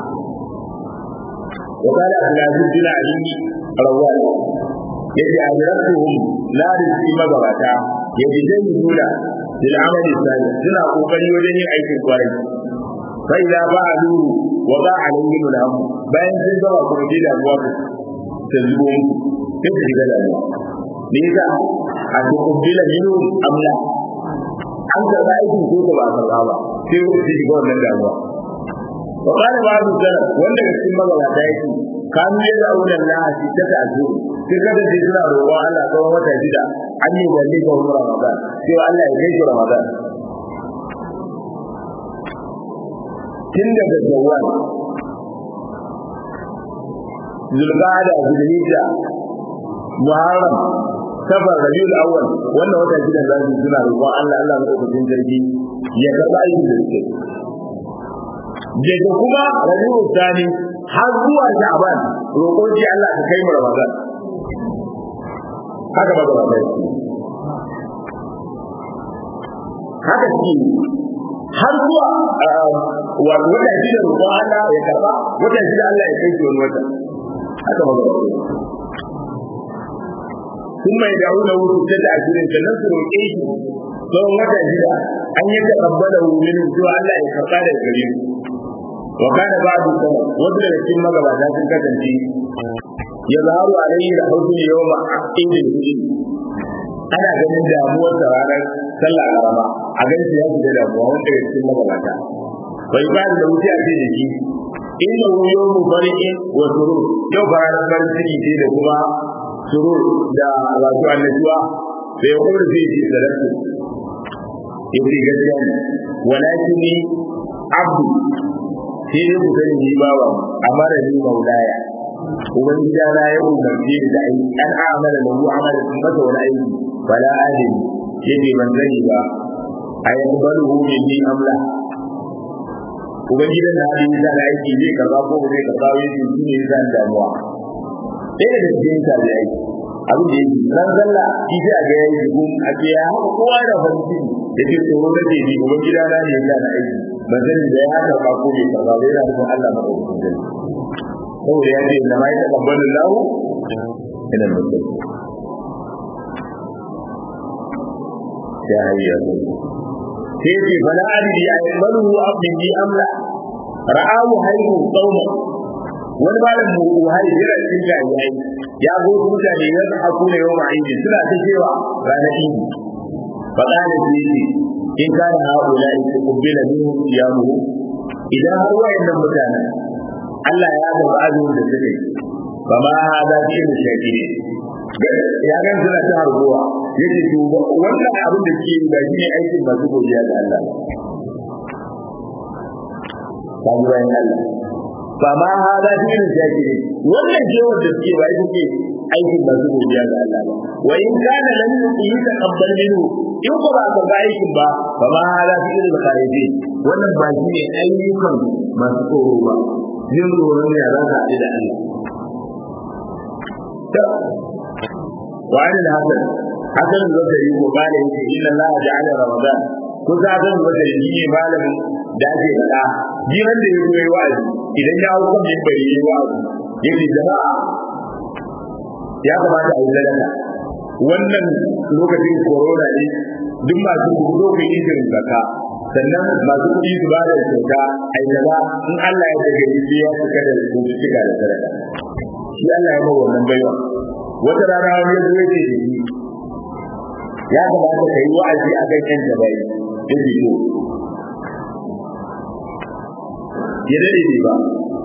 A: وقال أهل عزيز بن علي رواه يجي أجرتهم لا رزق مغبتا يجتهدون للعمل الثاني سنة قوقري وجني أيك الكوارث فإذا فعلوا وضع عليهم الهم بين سنة وقوتي الأبواب تزبون كيف تجد لذا أتقبل منهم أم لا an karɓa aikin ko ba a karɓa ba sai ku ci shiga wannan damuwa wa kana ba su sana wanda ga cikin magabata yake kanu ya da aulan la shi ta ta zo sai kada sai suna roƙo Allah tsawon wata shida an yi wani ga wani Ramadan sai Allah ya kai shi Ramadan tun daga Jawwal Zulqa'ada Zulhijja Muharram safar rabiul awwal wannan wata shida za su suna roƙon Allah Allah madaukakin sarki ya karɓa aikin da suke daga kuma rabiul thani har zuwa sha'ban roƙon shi Allah ka kai mu ramadan haka ba da bai haka shi har zuwa wata shida roƙon Allah ya karɓa wata shida Allah ya kai shi wani wata haka ba da bai ثم يدعونه ستة أشهر sannan su roƙe shi tsawon wata shida an yi takabbala min zuwa Allah ya karɓa da gare su wa kana ba'du sama wasu daga cikin magabata sun kasance ya zaharu alayhi da hausun yawma idin ana ganin damuwar sa ranar sallah karama a ganin ya fita damuwa wanda daga cikin magabata bai ba da wuce a cikin jiki inda wuyo mu fari'in wa surur yau fara farin ciki ce da kuma surur da wato annashuwa da ya kuma zai ji salatu yace gaskiya ne walakin ni abdu sai dai ku sani ni bawa amara ni maulaya ubangiji na ya umarce ni da aiki an amala lahu amala sun masa wani aiki bala alim yace ban sani ba a yakbaluhu minni amla ubangiji na hadin da aiki zai kaza ko zai kaza yace shi ne zan damuwa sai da cikin ta da aiki abin da yake ran zalla shi sai a ga yayi gun a ce ya haka kowa da fanci da ke tsoro da ke ni ubangiji na ne ya na aiki ban sani da ya haka ba ko bai kaza bai yana da Allah madaukakin saboda ya ce na ma ya taɓa lahu ina mutum ya hayya sai ce bala adidi a yammaru abin bi amla ra'awu haihu tsauma wani malam mu uhai yana cikin jami'ai ya go mutane ya haku ne yau ma'idi suna ta cewa ranar idi faɗa da su ce in kana haula in kubbila minhu siyamuhu idan har wayannan mutanen Allah ya ga azumin da suke ba ma hada shi ne shakiri ya ga suna ta harbuwa yace to wannan abin da ke da shi ne aikin masu godiya ga Allah ta bayan Allah ba ma hada shi ne shakiri wannan ce wanda suke ba ita ce aikin masu godiya ga Allah ba wa in kana lam yutaqabbal minhu in ko ba ka ga aikin ba ba ma hada shi ne khariji wannan ba shi ne ayyukan masu tsoro ba yin tsoron ya za ka haɗu da Allah. Wani da hakan, hakan da zai yi ko bala yake inna Allah ja'ala Ramadan ko za ka ga da yi ne malamin da ake faɗa ji wanda ya yi wa'azi idan ya hau kan bai yi wa'azi yake jama'a ya kamata a yi sadaka wannan lokacin corona ne duk masu kudo ku yi irin zakka sannan masu kuɗi su ba da kyauta a yi gaba in Allah ya daga yi ya suka da su cika da sadaka shi Allah ya mawa wannan baiwa wata rana wani ya zuwa ce shi ya kamata ka yi wa'azi a kan yan jabai da shi ya dade ne ba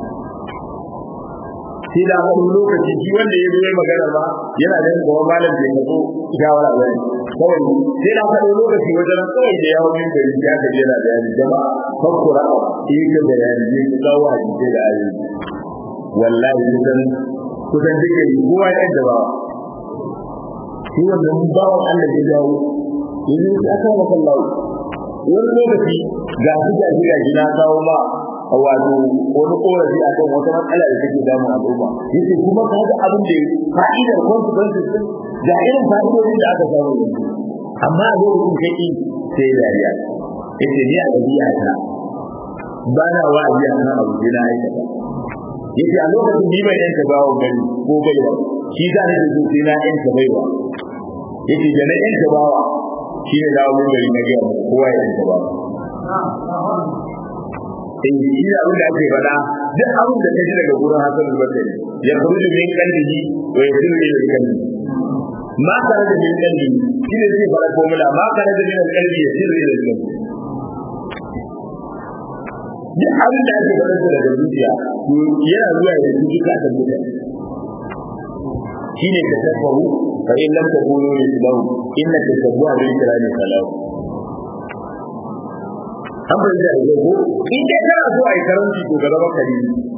A: sai da wani lokaci shi wanda ya zo ya magana ba yana da kuma malam bai kaso shawara ba ne kawai sai da wani lokaci wajen kawai da yawon yin gari ya ka jera da yanzu jama'a fakkura yi ka da yanzu ne ku kawo a jike da ayi wallahi kusan kusan duka yi kowa ya yadda ba shi wannan bawan Allah ya dawo yanzu ya aka maka lawo wani lokaci ga su ga shi ga shi na kawo ma wato wani korafi a kan wata matsala da take damu al'umma yace kuma ka ga abin da fa'idar consequences din ga irin fa'idodin da aka samu yanzu amma a lokacin kai sai dariya yace ni a dabi'a ta ba na wa'azi a kan abu da na aikata yace a lokacin ni bai yanka bawo gari ko baiwa shi za ni da sai na yanka baiwa yace da na yanka bawa shi ne dawo mun gari na ga kowa ya yanka bawa in shi da abin da ake faɗa duk abin da ta ji daga gurin Hassan al-Basri ya kuruju min qalbihi wa yasiru ila qalbi ma kana da min qalbi shi ne zai fara formula ma kana da min qalbi yasiru ila qalbi duk abin da ake faɗa daga zuciya to yana zuwa ya ji ka ta mutane shine ka tafahu fa in lam takunu mislahu inna tasabbuha bil kirami salahu an bai da yau ko in dai kana so a yi karanci to gaba kare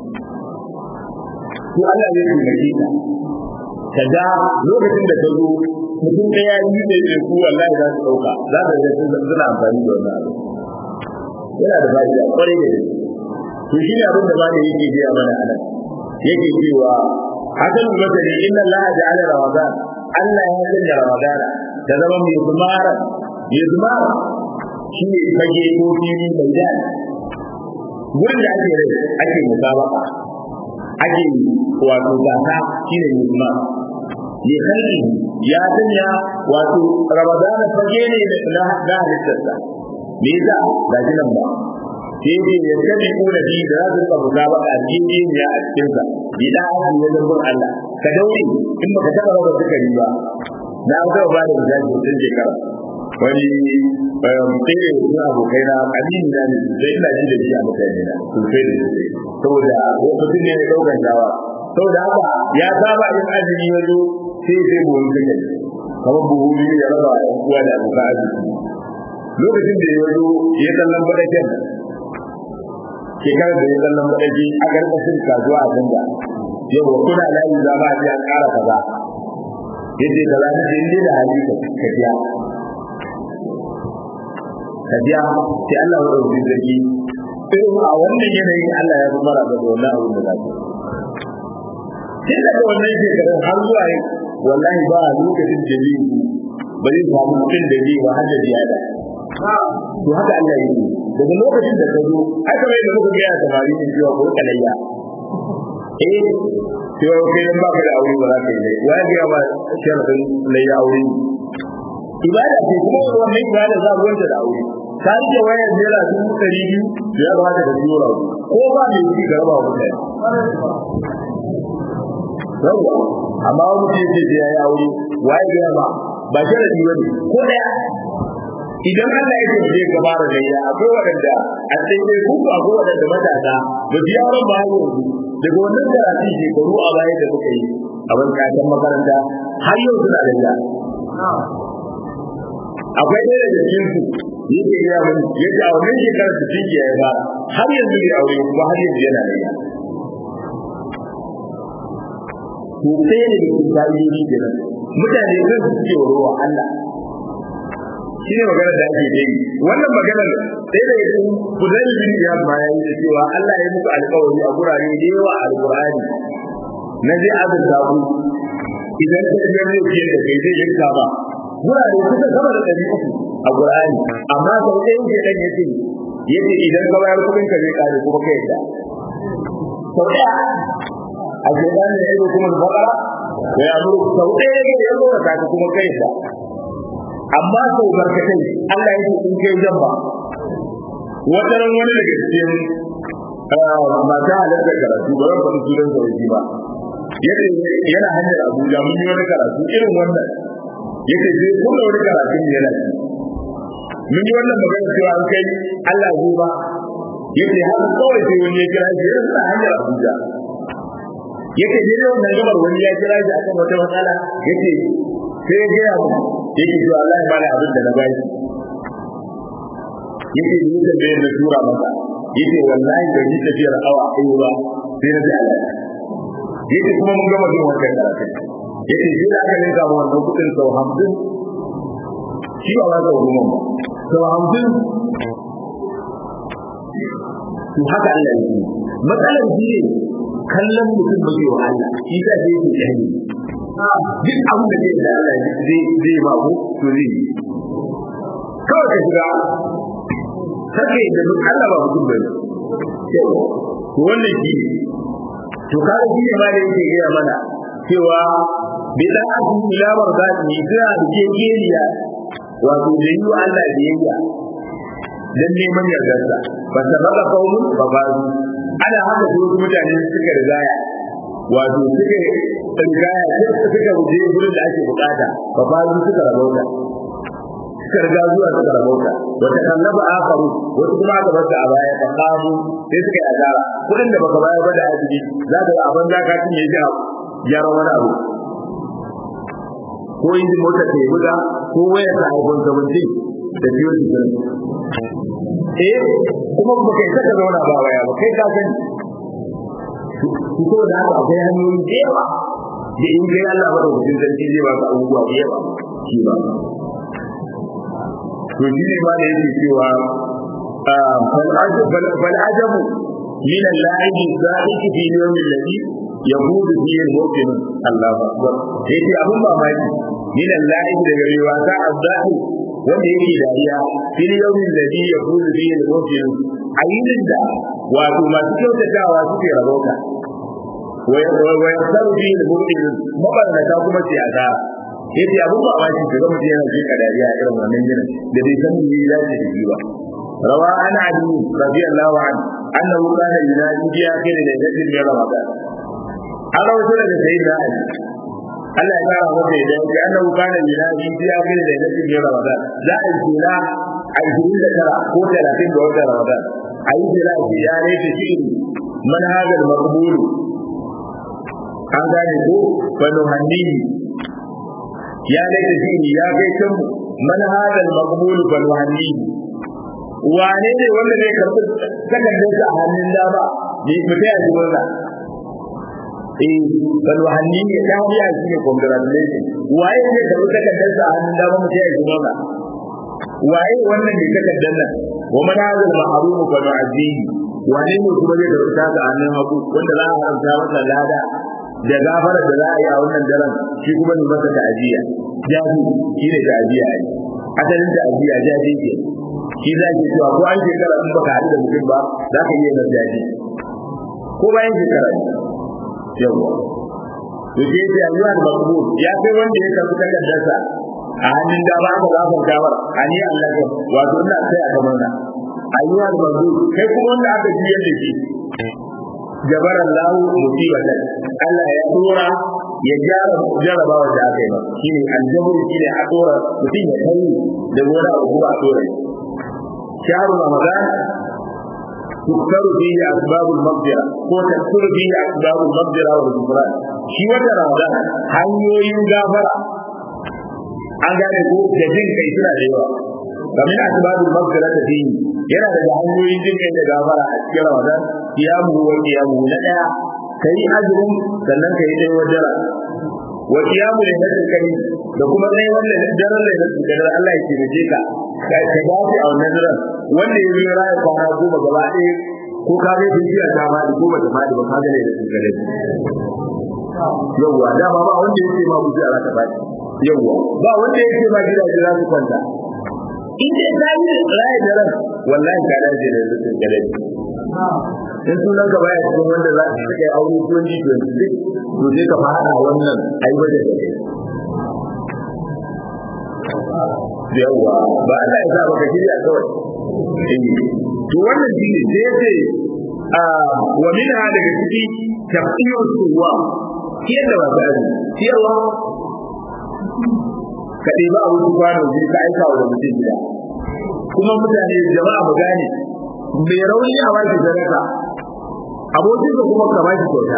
A: to Allah zai taimake ka kaga lokacin da ka zo mutum da ya yi da ya ku wallahi za su dauka za ka ga sun suna amfani da wannan abu yana da fa'ida kwarai da gaske to shi ne abin da ba da yake biya mana anan yake cewa hakan masani inna Allah ja'ala ramadan Allah ya sanya ramadan da zama mai zumara mai zumara shi ne fage ko fili mai daɗi wurin da ake rai ake musabaka ake wato gasa shi ne musma ne kalli ya sanya wato ramadana fage ne na halittarsa me yasa ga shi nan ba sai ce ya tabi ko da bi da za su ka buga ba a cikin ya a cikin sa bi da haka ne da gun Allah ka daure in baka taba ba suka yi ba na ga ba da misali sun shekara wani tsere suna abokai na amini na ne sai ina ji da shi a mutane na sosai da sosai saboda mutum ne ya daukan dawa saboda haka ya saba yin azumi ya zo sai sai buhun kai kamar buhu biyu ya raba a uwa da abokan arziki lokacin da ya zo ya kallon faɗaken shekarar da ya kallon faɗaki a ƙarƙashin kasuwa a canza yau wa kuna layi za ma a ƙara kaza yace kaza na ce inda da hali ka biya ka biya sai Allah ya ɗauki zargi irin a wannan yanayin Allah ya fi mara da wannan abin da za tun daga wannan shekarun har zuwa yi wallahi ba a lokacin da zai yi ba zai samu mutum da zai har da ziyada to haka Allah ya yi daga lokacin da ka zo haka mai da muka gaya samari ne cewa ko kalayya eh cewa kai dan baka da aure ba za ka yi dai wa ya ga ba sharadin layya aure ibada ce kuma wannan ibada za mu wanda da aure ka rike wayar naira dubu ɗari biyu da ya kamata ka biyo rabu ko ba mai yi ka raba wa mutane yawwa amma wani mutum ce sai ya yi aure waye ga ba ba sharadi ba ne ko daya idan Allah ya tafi ka fara gayya akwai wadanda a sai ku akwai wadanda matasa ba su yaron ba yanzu daga wannan karatu shekaru a baya da muka yi a ban kakan makaranta har yau suna da ya akwai ɗaya daga cikin su yake iya mun yake a wannan shekarar su ciki ya fara har yanzu bai aure kuma har yanzu yana da ya to sai ne da ka'idoji kenan mutane kan su ce wa ruwa Allah shi ne maganar da ake yi wannan maganar sai da yake kudai bin ya bayan da cewa Allah ya muku alƙawari a gurare da yawa a alƙur'ani na zai azurta ku idan ka ga ne ke da kai zai yanka ba gurare kusa sama da ɗari uku a Qur'ani amma sau ɗaya yake dan yace yace idan ka bayar kuɗin ka zai kare kuma kai da sau ɗaya a shaidan ne ya kuma bakara da ya muru sau ɗaya yake ya zo ka kuma kai da amma sau barkatai Allah yake in kai jamba wata ran wani daga cikin mata halartar karatu ba zan faɗi sunan sauki ba yana hanyar Abuja mun yi wani karatu irin wannan yake sai kuma wani karatu ne yana ci mun yi wannan magana cewa an kai Allah ya ba yake har kawai sai wani ya kira shi yana hanyar Abuja yake dai ne wannan gabar wani ya kira shi akan wata matsala yake sai ya gaya mu yake cewa Allah ya bani abin da na bai yake ni da bai da tura masa yake wallahi da ni tafiyar awa ɗaya ba sai na ji Allah yake kuma mun gama jin wannan karatu yake shi da aka ninka ma wannan kudin sau hamsin shi ba za ka wuri ba sau hamsin to haka Allah ya yi matsalar shi ne kallon mutum ba zai wa Allah shi ta ce yake jahili duk abin da zai da Allah zai zai ba ku to zai yi kawai ka shiga kake da duk Allah ba mutum ba to wannan shi ne to kaga shi ne ma da yake gaya mana cewa bid'atu ila mardati suna da kekeliya wato da yi wa Allah biyayya dan neman yardarsa ba ta baka kaumun ba ba ana haka su wasu mutane suka rigaya wato suka rigaya suka je gurin da ake bukata ba ba suka rabauta suka riga zuwa suka rabauta wata kallaba akaru wasu kuma aka bar a baya ba kamu sai suka yi azara kudin da baka bayar ba da ajibi za ka ga abin zaka cinye shi gyara wani abu ko injin motar ta yi buga ko wayar ta iPhone 17 da biyo shi eh kuma ba kai saka zauna ba waya ba kai ka sani ko da haka akwai hanyoyi da yawa da in kai Allah ba da wajen sarki zai baka abubuwa da yawa shi ba to shi ne ma da yake cewa fal ajabu min al-la'ib zalika fi yawm alladhi yahudu fiye mu'min Allah akbar sai dai abun mamaki min al-la'ib daga rewa ta azzahi wanda yake dariya fil yawmin ladhi yahudu fiye mu'min ayyukan da wato masu kyautatawa suke rabauta wa yasaru fiye mu'min mabarnata kuma ce a ta yace abun mamaki ga mutum yana jika dariya a irin wannan ginin da bai san me ya dace da shi ba روى عن علي رضي الله عنه انه كان ينادي في اخر ليله من رمضان هذا وصل لسيدنا علي Allah ya kara masa idan ya annahu kana yunadi fi akhir lailatin min ramadan za a kula a 29 ko 30 ga watan ramadan ayi jira shi ya rage shi man hada maqbul an gane ko banu hanni ya rage shi ya kai kan man hada maqbul banu hanni wane ne wanda zai karɓi takardarsa a hannun dama ne mutai a jimarsa eh banu hanni ne ta hadiya shi ne congratulation waye ne da ka kaddar sa hannun dama mu sai kuma ba waye wannan ne takardar nan wa man hadal ma'ruf fa nu'azzihi wane ne kuma zai karɓa ta hannun hagu wanda za a haramta masa lada da gafara da za a yi a wannan daren shi kuma ne masa ta'aziyya jahi shi ne ta'aziyya ai asalin ta'aziyya jahi ke shi za ki cewa ko an shekara in baka haɗu da mutum ba za ka iya masa jahi ko bayan shekara yawa to sai ya ayyuha al-maqbul ya kai wanda ya karbi takardarsa a hannun dama aka zafar gawar ani Allah ya wato ina sai a gaban na ayyuha al-maqbul kai kuma wanda aka jiyar da shi jabar Allah musibatan Allah ya dora ya gyara jarabawa da aka yi ba shine aljabru shine a dora mutum ya kai da gona a kuma a dora shahru ramadan تكثر فيه أسباب المغفرة وتكثر فيه أسباب المغفرة والغفران شي وتا رمضان hanyoyin gafara an gane ko da jin kai suna da yawa kamar asbabul maghfira ta fi yana da hanyoyin jin kai da gafara a cikin ramadan kiyamu wa kiyamu na daya kai azumin sannan kai dai wajara wa kiyamu da nadin kai da kuma dai wannan daren da da Allah ya kiyaye ka ka dace a wannan daren wanda ya zo raya kwana goma gaba ɗaya ko ka ga jiya ta ma ko ba ta ma ba ka ga ne da tsare yawwa dama ba wanda yake ma mutu a ta ba yawwa ba wanda yake ma gida jira su kwanta in dai ka yi raya daren wallahi ka dace da tsare in sunan ka baya cikin wanda za ka kai aure 2026 to sai ka fara wannan aiwata da kai yawwa ba Allah ya sa baka shirya kawai to wannan shi ne sai yace wa minha daga ciki tafsir suwa kiyar da wata ne ciyarwa ka ɗebi abu su kwano biyu ka aika wa da mutum gida kuma mutane jama'a mu gane mai rauni a baki sadaka abokin ka kuma ka baki kyauta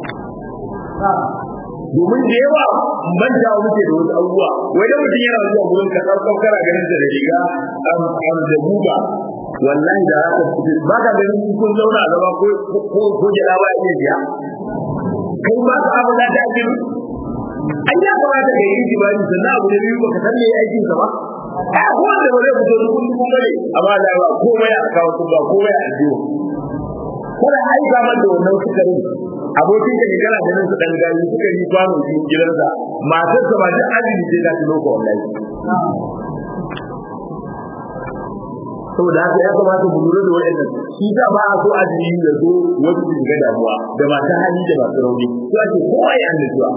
A: domin da yawa manta muke da wasu abubuwa wai da mutum yana zuwa gurin ka ɗaukar kana ganin da riga am da buga wallahi da haka ba ka ganin kun zauna a gaba ko ko ko jira ba ya biya kai ba ka abu da ta ake an ya kamata ka yi jibani sannan abu da biyu baka san me aikin sa ba a kowa da ba zai fito dukun dukun bane amma da ba komai a kawo ba komai a jiyo kada aika man da wannan sukarin abokin da ke kana ganin su dan gari suka yi kwano cikin gidansa matar sa ba da azumi sai ta tuno ko wallahi saboda haka ya kamata mu lura da waɗannan shi da ba a so azumi da zo wasu su ga damuwa da masu hali da masu rauni to ake kowa ya annajuwa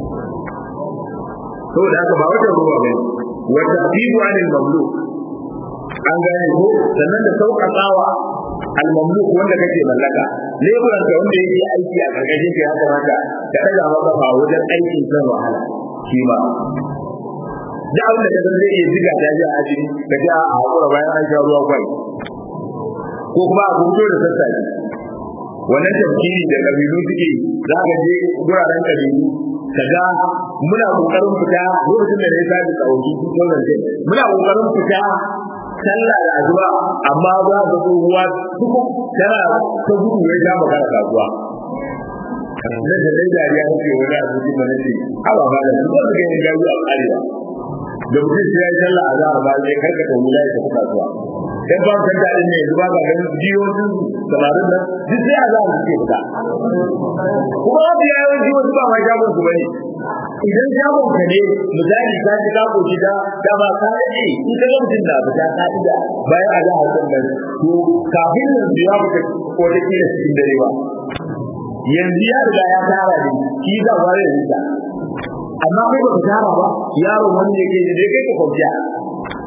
A: saboda haka ba wata ruwa bane wa tafidu anil mamluk an gane ko sannan da sauƙaƙawa al-mamluk wanda kake mallaka leburan ka wanda yake aiki a karkashin ka ya kamata ka daga masa ba wajen aikin kan wahala shi ma da abin da kaga zai iya ziga ta ji a ajin ka ji a hakura bayan an sha ruwa kwai ko kuma a gudu da sassafe wannan tafkiri da kabilu suke za ka je guraren kabilu ka ga muna kokarin fita lokacin da na yi sabi tsawon su muna kokarin fita sallah da azuwa amma za ka zo ruwa duk tana ta gudu ya ja maka da kasuwa da da dai dariya nake wani azuci mana ce haba ba da su ba ga yin gaji a arewa da mutum sai ya yi sallah a za a ba zai karkata wula ya tafi kasuwa dan ba kan da ne yanzu ba ga ganin jiyoyin samarin nan duk sai a za a suke fita kuma wata yayin jiyoyin ba ma jagon su bane idan jagon ka ne misali ka ji kako gida da ba ka rage in ka ga mutum da fita ka ida bayan a za a san nan to kafin yanzu ya fita ko da kila cikin dare ba yanzu ya riga ya tara ne shi za ba ya rika amma kai ba ka tara ba yaron wanda yake da kai ka kwanciya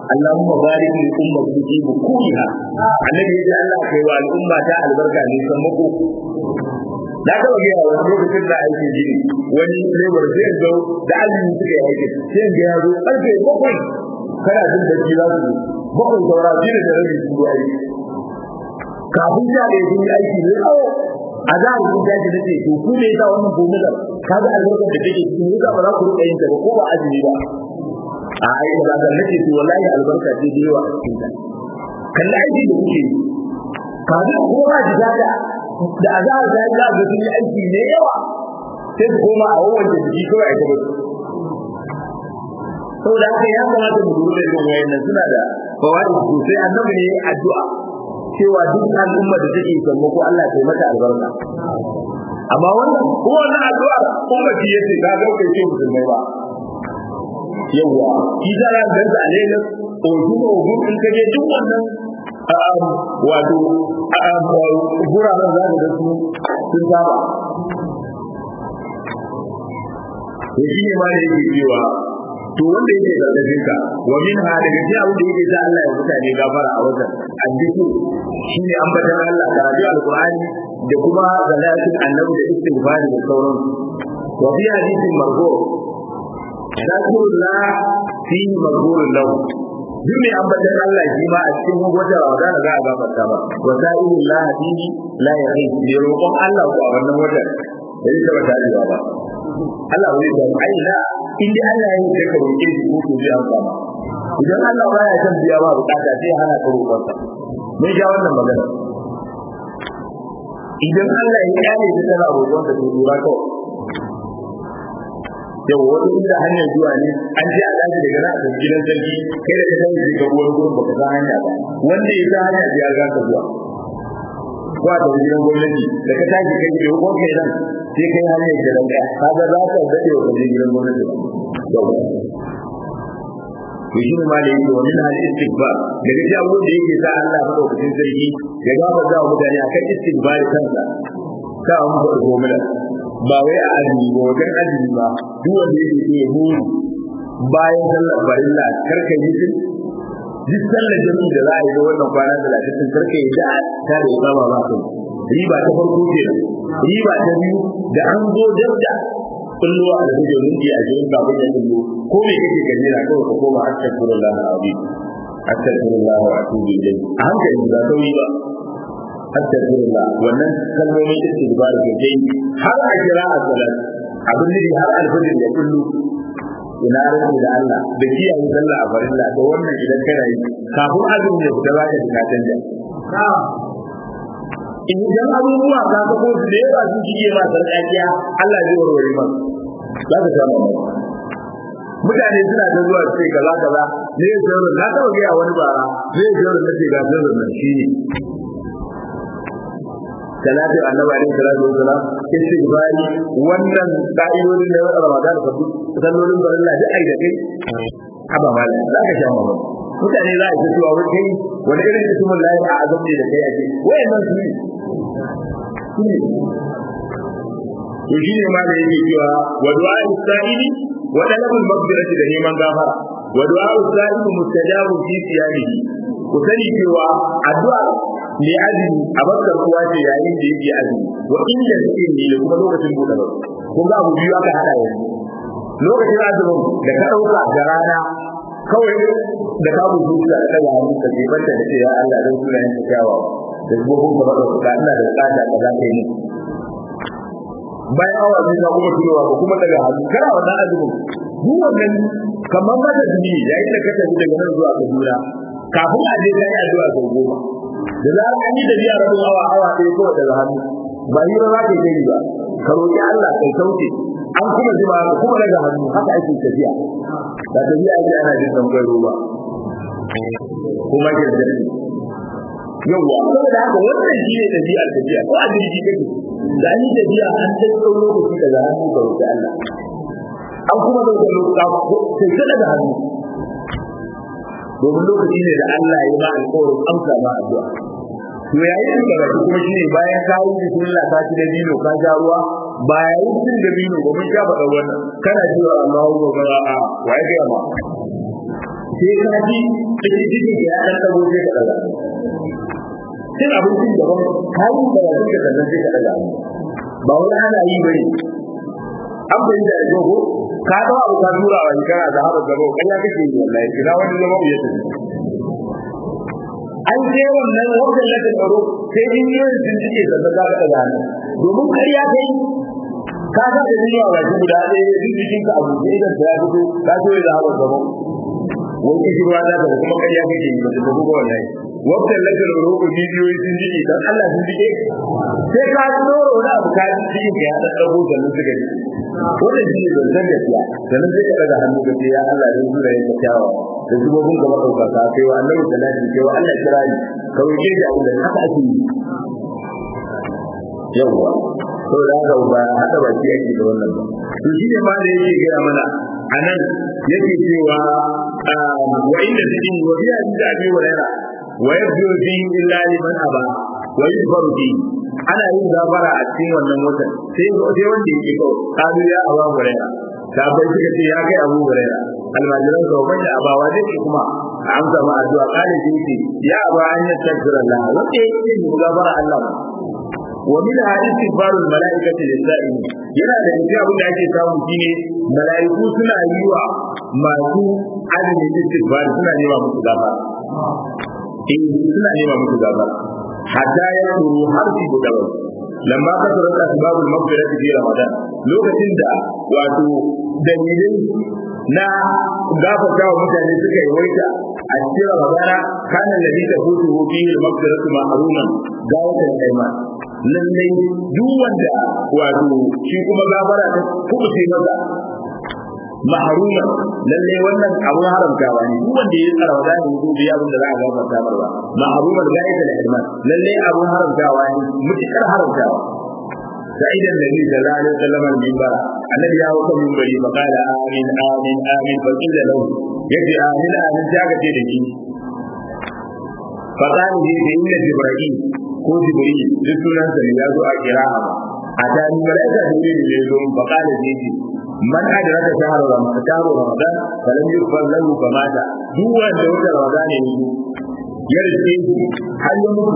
A: Allahumma barik li ummati fi bukuha annabi ya ce Allah kai wa al'umma ta albarka ne san mako na taba ga yawa wani lokacin da aiki gini wani labor zai zo da azumi suka yi aiki sai ga ya zo karfe bakwai kana jin da ji za su zo bakwai saura shi da rabi su zo aiki kafin sha da yi aiki ne tsawo a za a rubuta shi da ce to ku ne yasa wannan gomular ka ga albarkar da take cikin yasa ba za ku rika yin ta ba ko ba azumi ba a ai da ga nake to wallahi albarka ce da yawa a cikin ta kalla aiki da kuke yi kaga ko ba ji daga da azar da ya ga sun yi aiki ne yawa sai su koma a wawan jiki kawai a gaba saboda haka ya kamata mu lura da irin wayannan suna da fawaid sosai annabi ne addu'a cewa duk al'umma da take samu ko Allah ya mata albarka amma wannan ko wannan addu'a kuma shi yace ga ga kai ce musulmai ba yawa shi da ran da alele oju oju in kaje duk wannan wato guraren za da su sun saba to shi ne ma da yake cewa to wanda yake gargajin ka wa min ha daga cikin abin da yake sa Allah ya mutane gafara a wajen addiku shine ambatan Allah karatu alqur'ani da kuma zalatin annabi da istighfari da sauran wa fi hadithin marfu zakurullah fi marfu'un lahu duk mai ambatan Allah shi ma a cikin wata Ramadan za a gafarta ba wa sa'ilullah fihi la yaqi bi roƙon Allah ko a wannan watan da yake ba tare ba Allah wani da ai la in dai Allah ya yi ka roƙe shi ko ko zai amsa ma idan Allah baya son biya ba bukata sai hana ka roƙon sa mun ga wannan magana idan Allah ya kare da kana roƙon sa to dora kawai yau wani inda hanyar zuwa ne an ce a daji daga nan a tafi gidan sarki kai da ka sani sai ka wani gurin baka san hanya ba wanda ya san hanya ya ga ka zuwa ko a tafi gidan gwamnati da ka tashi kai da ko kai nan sai kai hanyar gidan ka kaga za ka dade wa kaje gidan gwamnati yau to shi ma da yake wani hal istighfar daga cikin abubuwan da yake sa Allah madaukakin sarki ya gaba da mutane akan istighfar kansa ka an ba gomila ba wai a azumi ba wajen azumi ba duk wanda yake so ya buri bayan sallar farilla karka yi shi duk sallar jami da za a yi da wannan kwana talatin sun karka yi da ta da ya ba ba kai riba ta farko ke riba ta biyu da an zo dabda kulluwa a da minti a jirin kafin ya kullu ko me kake gani na kawai ka koma astaghfirullah alazim astaghfirullah wa atubu ilayhi a hankali ba sauyi ba astaghfirullah wannan kalmomin istighfar ke kai har a kira a salat abin da har alfajir ya kullu ina rubu da Allah da kiyaye sallah a farilla to wannan idan kana yi kafin azumi ya fita zaka ji ka canja idan abubuwa ka ga ko da yawa sun shige ma sarƙaƙiya Allah zai warware ma za ka samu mutane suna ta zuwa ce kaza kaza ne ya sirrin na taɓa gaya wani bara ne ya sirrin na ce ga sirrin nan shi ne talatin annabi alaihi salatu wasalam istighfari wannan ka'idodin da wata ramadan ka bi sallolin barilla da ai da kai haba mala za ka sha mamaki mutane za a ce cewa wai kai wani irin ismin lahi a azam ne da kai ake wayannan su ne su ne to shi ne ma da yake cewa wa du'a sa'ili wa talabul maghfirati da neman gafara wa du'a sa'ili mustajabu fi siyamihi ku sani cewa addu'a ne azumi a bakar kuwa ce yayin da yake azumi wa inda suke ne da kuma lokacin buɗe ba kun ga abu biyu aka hada yanzu lokacin azumin da ka ɗauka da rana kawai da ka buɗe zuciya da ɗaga hannu ka je banta da ce ya Allah zan suna yin kyawawa da zubobin ka baka ka ina da bukata ka za ka yi bayan awa biyu ka kuma tunowa ka kuma daga hannu kana wannan azumin duk wannan kamar mata jini yayin da ka tafi daga nan zuwa Kaduna kafin a je kai addu'a sau goma da za an yi tafiya rabin awa awa ɗaya kawai daga hannu ba hira za ka yi ba ka roƙi Allah kai sauke an kuma jima ka kuma daga hannu haka ake tafiya ba tafiya ake ana jin tambayar ruwa kuma ke da yawwa saboda haka wannan shi ne tafiya tafiya ko a jirgi kake da an yi tafiya an ta tsawon lokaci daga hannu ka roƙi Allah an kuma da lokaci sai daga hannu domin lokaci ne da Allah ya ba alƙawarin amsa ma addu'a to yayin da karatu kuma shine bayan ka yi bismillah ka ci da dino ka ja ruwa bayan cin da dino ba mun sha faɗa wannan kana cewa Allahu akbar a waye ga ma sai ka ji cikin cikin ya dan tabo sai ka daga cin abincin da wani kayan da ya suka sannan sai ka daga ba wani ana yi bane an bai da dogo ka ga abu ka tura wa kana da haɓa gaba kan ya kake yi wallahi kina wani zama ya tafi an je wannan wajen da ta tsaro sai jinyoyin sun cike sannan za ka daga domin kariya kai ka ga da jinyo a baki guda ɗaya duk jikin ka abu sai idan ta ya fito ka so ya haɓa gaba wani kishi ruwa za ka kuma kariya kake yi ba ta tafi ba wallahi wakil lakar roƙo bidiyoyi sun jike don Allah sun jike sai ka tsoro na abu ka ji cikin ka ya dan dago da nan suka ji wannan shi ne zanzan gaskiya sannan sai ka daga hannu ka ce ya Allah ya zura ya kyawa da zubobin gaba ɗauka ka kai wa Allah salati kai wa Allah kirari ka roƙe shi abin da haka ake yi yawwa saboda haka ba haka ba shi ake da wannan ba to shi ne ma da yake gaya mana a nan yake cewa wa inda cikin wa biya da abi wa ويبدو فيه إلا لمن أبى ويغفر فيه ana yin gafara a cikin wannan watan sai sai wanda yake ko kalu ya aba huraira sabai suka ce ya kai abu huraira almajiran ka wanda abawa zai ce kuma a amsa ma addu'a kale sai ce ya aba an ya takbira Allah wanda yake yin gafara Allah ba wa min hadisi barul malaikati lisa'in yana da cikin abin da ake samu shine malaiku suna yi wa masu azumin istighfar suna yi wa musu gafara in suna nema musu gaba hatta ya turu har su guda ba lamma ka tsara ta babul maghfirati fi ramadan lokacin da wato dalilin na gafarta wa mutane suka yi waita a cikin ramadana kana ladhi tafutu fihi al-maghfiratu ma'ruman gawatan ayman lallai duk wanda wato shi kuma gafara ta kubuce masa maharuma lalle wannan abun haramtawa ne duk wanda ya tsara wa zai yi biya abin da za a gafarta marwa maharuma da gaita da ilman lalle abun haramtawa ne mutukar haramtawa سعيد النبي صلى الله عليه وسلم المنبر الذي يا وكم منبري فقال آمين آمين آمين فقيل له يجي آمين آمين جاك تيجي فقال لي إن جبرائيل ko jibril duk sunan sa ne ya zo a kira'a a tani malaika jibril ne zo fa qala ji man adraka shahra ramadan shahra ramadan falam yughfar lahu famata duk wanda wata ramadan ne ya rike shi har ya mutu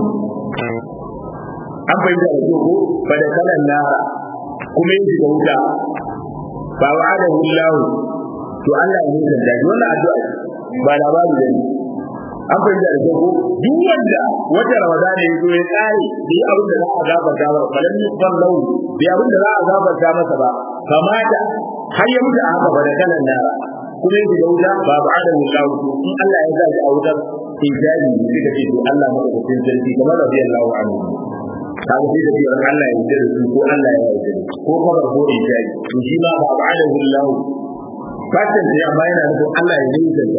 A: an bai da ko fa da kalan nara kuma yin da wuta fa wa'adahu Allah to Allah ya yi da wannan addu'a ba labari da ni an fahimta da ko duk wanda wata ramadana ya zo ya tsare bai abin da za a gafarta masa falan yusfar lahu bai abin da za a gafarta masa ba kamata har ya mutu a haka ba da kalan nara kuma yake da wuta ba ba adam ya kawo to in Allah ya sa shi a wutar ijabi ne suka ce to Allah madaukakin sarki kamar radiyallahu anhu kaga sai da cewa Allah ya yarda da su ko Allah ya yarda ko kuma ko ijabi to shi ma ba ba adam Allah fatan da amma yana nufin Allah ya yi da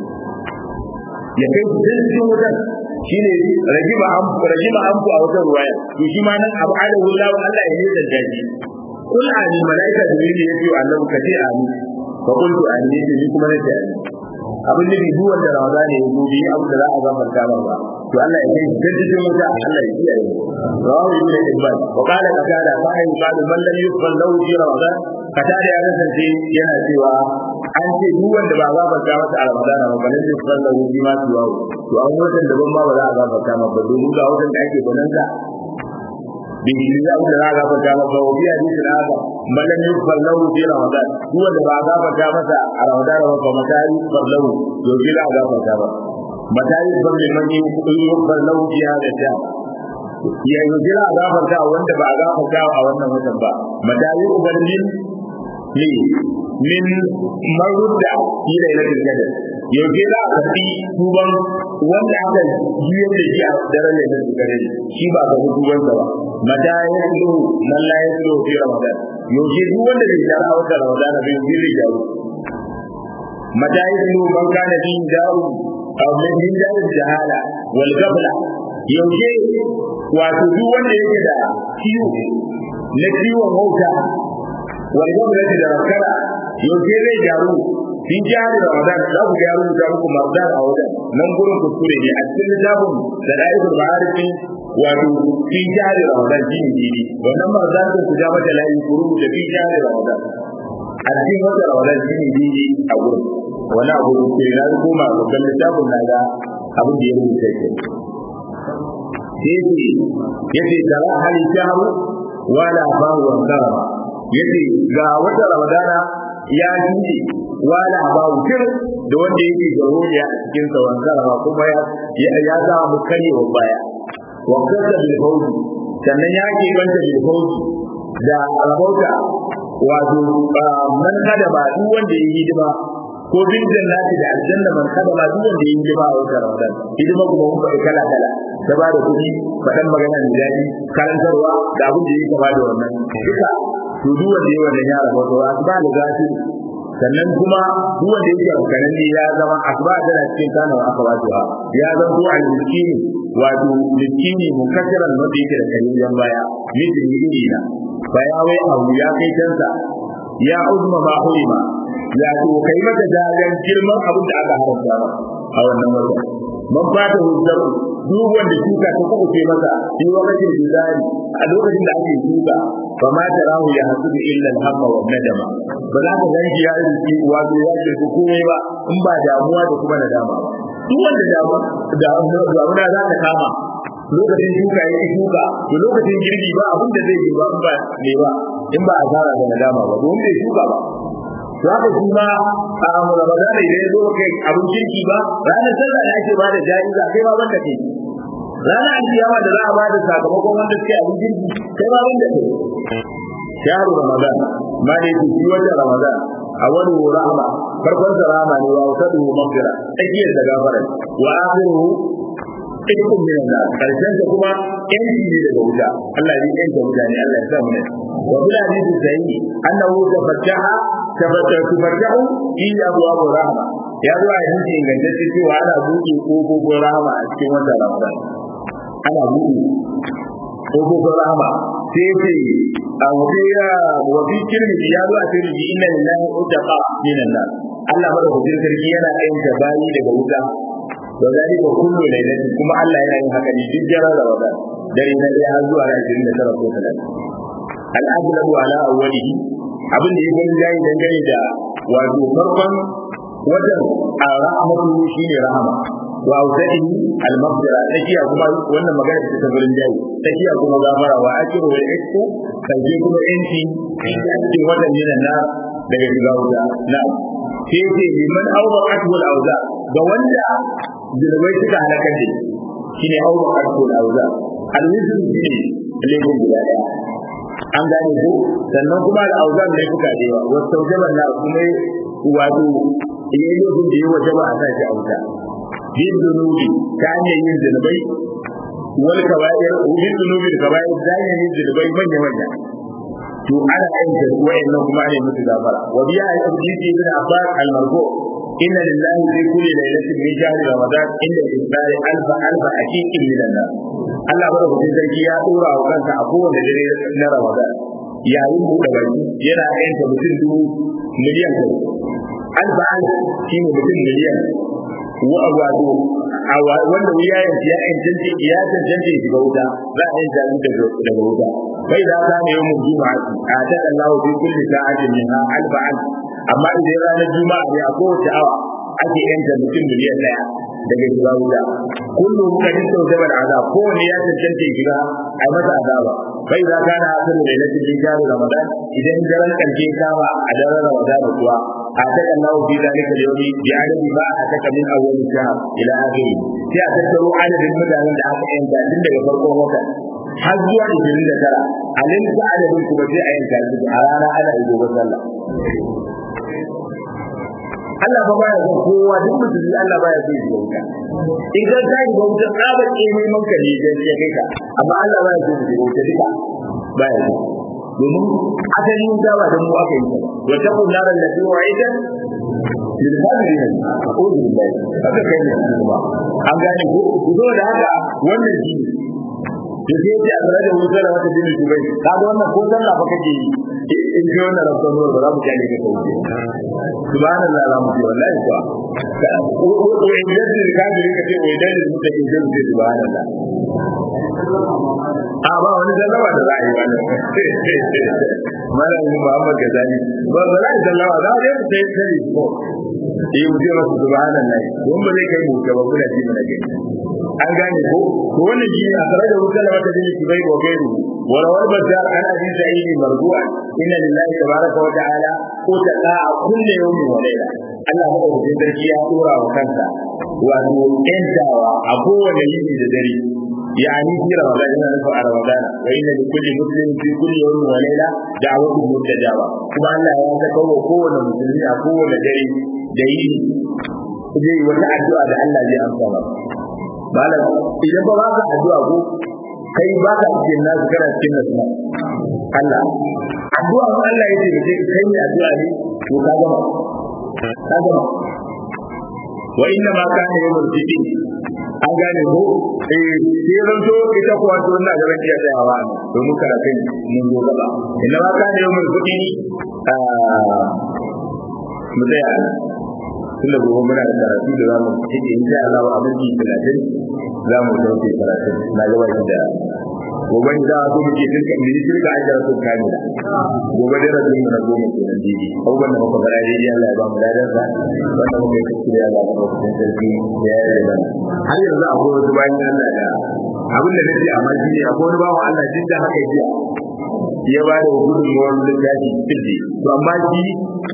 A: ya kai su dan cikin wajen shine rajima an rajima an ku a wajen ruwaya to shi ma nan abu ala wallahu Allah ya yi da daji kul ani malaika da ne yace annabi ka ce ani fa qultu ani ne ni kuma nace ani abin da duk wanda ramadan ne yazo bi abu da za a gafarta ba to Allah ya kai dan cikin wuta Allah ya kiyaye rawu ibn ibn wa qala qala fa ay qala man lam yufal lahu fi ramadan kada da ya kasance yana cewa an ce duk wanda ba gafarta masa a ramadan ba balan da yufal lahu fi ma tuwa to an wajen daban ma ba za a gafarta masa ba domin ga wajen da ake bananza bin shi da abu da za a gafarta masa wa biya ni da haka malam yufal lahu fi ramadan duk wanda ba gafarta masa a ramadan ba ba mata yufal lahu to bi za a gafarta ba mata yufal liman yufal lahu fi hada ta ya yi jira a gafarta wanda ba a gafarta a wannan watan ba mata yufal min ne min marudda fi lailatul qadr yau ke za a tafi tuban wanda aka juyar da shi a daren lailatul qadr shi ba ga tuban sa ba mata ya tsoro man la ya tsoro fi ramadan yau ke duk wanda bai jara a watan ramadan bai yi zai jaru mata ya tsoro man kana din jaru aw min din jaru jahala wal gafla yau ke wato duk wanda yake da ciwo na ciwon wauta wal gafla da rakara yau ke zai jaru in ji hari ramadan za ku ga yaro da muku mardan a wajen nan gurin kuskure ne a cikin littafin da da'ibul ma'arifin wato fi jari ramadan shi ne dini wannan mardan sun ku ja mata layi ku rubuta fi jari ramadan a cikin wata ramadan shi ne dini a gurin wani abu da ke na koma babban littafin na ga abin da ya rubuta ke yace yace tara hali shahru wala bahu wa karama yace ga wata ramadana ya jinde wala bahu kir da wanda yake garuriya a cikin sa wa karama kuma ya ya za mu kare wa baya wa kasa bil fawzi sannan ya ke banta bil fawzi da rabauta wato man kada ba duk wanda ya yi hidima ko bin jannati da aljanna man kada ba duk wanda ya yi hidima a wata ramadan hidima kuma mun faɗi kala kala ta ba da kuɗi faɗan magana da daɗi karantarwa da abin da ya kama da wannan duka to duk wanda ya wannan ya rabauta wa asba da gafi sannan kuma duk wanda yake alkanan ne ya zama asba da cikin kana wa aka wato ya zama ko al-miskini wato miskini munkasiran wanda yake da kalilan baya mijin yi na baya wai abu ya kai kansa ya uzma ma hurima ya to kai mata dagan girman abin da aka haramta ba a wannan wata man fata hujjar duk wanda shuka ta kuma ce masa shi lokacin jizari a lokacin da ake shuka fa ma tarahu ya hasudu illa al-hamma wa nadama ba za ka ganki ya yi wato ya ce ko komai ba in ba damuwa da kuma nadama ba duk wanda damuwa damuna za ta kama lokacin shuka ya yi shuka to lokacin girbi ba abin da zai yi ba in ba ne ba in ba asara da nadama ba domin bai shuka ba to haka shi ma a Ramadan idan ya zo kai abin kirki ba ranar sallah da ake ba da jaiza kai ma banda ke ranar alkiyama da za a ba da sakamakon wanda suke abin kirki kai ma banda ke shahru Ramadan ma ne ku shi wata Ramadan a wani rahama farkon sa rahama ne wa wasadu maghfira tsakiyar da gafara wa akhiruhu ikon min da karshen sa kuma yanci ne daga wuta Allah ya yanka mutane Allah ya sa mu ne wa bil hadisi sahihi annahu tafattaha tafattahu tafattahu fi abwab rahma ya zo a hadisi ingantacce cewa ana buɗe kofofin rahama a cikin wannan Ramadan ana buɗe kofofin rahama sai ce a wuriya wa fi kirmi ya zo a kirmi inna lillahi utaqa minan nar Allah madaukakin sarki yana ayyuka bayi daga wuta wa zalika kullu lailatin kuma Allah yana yin haka ne duk jarar Ramadan dare na ɗaya har zuwa ran 29 ko 30 al-aghlabu ala awwalihi abin da ya gani yayi dangane da wato farkon wajen a rahmatu shine rahama wa ausadi al-maghfira takiya kuma wannan magana ce ta gurin jayi takiya kuma gafara wa akiru wal ikku kaje kuma yanci cikin wajen yana na daga shiga wuta na sai ce liman awraqatu al-awza ga wanda zirbai suka halakar da shine awraqatu al-awza al-wizr shine laifin guda daya an gane ko sannan kuma al-awza ne kuka da yawa wasu taujaban na kuma wato yayin lokacin da ya wajaba a sa shi a wuta bin zunubi ta hanyar yin zunubai wal kaba'ir bin zunubi da kaba'ir ta hanyar yin zunubai manya manya to ana aika wa'annan kuma ne musu gafara wa biya ay abditi ibn abbas al marfu inna lillahi fi kulli lailatin min shahri ramadan inda isbari alfa alfa haqiqin min Allah Allah bada hujjar sarki ya dora wa kansa a kowane dare na ramadan yayin buɗe baki yana aika mutum dubu miliyan alfa alfa shine mutum miliyan wa wato wanda wuya ya ya cancance ya cancance shiga wuta za a yi jami daga daga wuta bai da ta ne mu juma'a a ta Allah fi kulli sa'atin min alfa alf amma idan ranar juma'a ne a kowace awa ake yanta mutum miliyan daya daga shiga wuta kullum kadin tausabar azab kowane ya cancance shiga a masa azaba bai za ka na asali da lati bin jaru ramadan idan daren karshe kama a daren ramadan kuwa a ta Allah fi zalika yawmi bi adadi ba a ta min awwal shahr ila akhiri sai a tattaro adadin mutanen da aka yanta tun daga farkon wata har zuwa 29 alin da adadin kuma sai a yanka su a rana ana yi gobe sallah Allah ba baya son kowa duk musulmi Allah baya son shi wuta in ka ta yi wuta tsabar ke neman ka ne da ya kai ka amma Allah baya son shi wuta duka baya son domin asalin wuta ba da mu aka yi wa ta kun naran da zuwa ita lil hadirin a'udhu billahi haka kai ne kuma an gane ko zo da haka wannan shi da sai ya tsara da wuta da wata dinin dubai kaga wannan ko sallah fa kake yi in ji wannan rabban ruwa ba za mu kyale ka kauce subhanallah za mu ce wallahi kuwa ko in yadda ka ji ka ce wai dalil mu take zai ce subhanallah a ba wani sallama da za a yi ba malamin Muhammad Gazali ba ba za a sallama za a yi sai sai ko eh mu ce masa subhanallahi don ba zai kai mu ga ba kuna ji mana gani an gane ko to wannan shi a tare da wutar wata bin kibai wa gairu wa rawal bazar an abi sa'id marfu'a inna lillahi tabaraka wa ta'ala ko ta da'a kullu yawmin wa layla Allah madaukakin sarki ya dora wa kansa wato ƴantawa a kowane yini da dare يعني في رمضان إن نفع رمضان وإن لكل مسلم في كل يوم وليلة دعوة مستجابة كما أن لا يتكوى قوة مسلمين قوة دري دين zai wata addu'a da Allah zai amsa ba malam idan ba ka addu'a ko kai ba ka cikin nasu kana cikin nasu Allah addu'a ko Allah ya ce kai kai ne addu'a ne to ka gama ka gama wa inna ma kana yawmul fitr an gane ko eh sai ran to ita kuwa to ina ga rakiya da yawa domin karatun mun zo gaba inna ma kana yawmul fitr mu tsaya tunda gobe muna da karatu da zamu cike insha Allah a minti 30 zamu dauke karatu na gaba da gobe da su muke dinka mu dinka ajira su kamila gobe da rabin mu na goma kenan didi abubuwan da muka fara didi Allah ya ba mu ladan sa wanda muka yi kuskure Allah ya ba mu sarki ya yi da har yanzu akwai wasu bayan Allah da abin da nake amma shi ne akwai wani bawan Allah duk da haka jiya ya ba da gudunmuwar littafi tilde to amma shi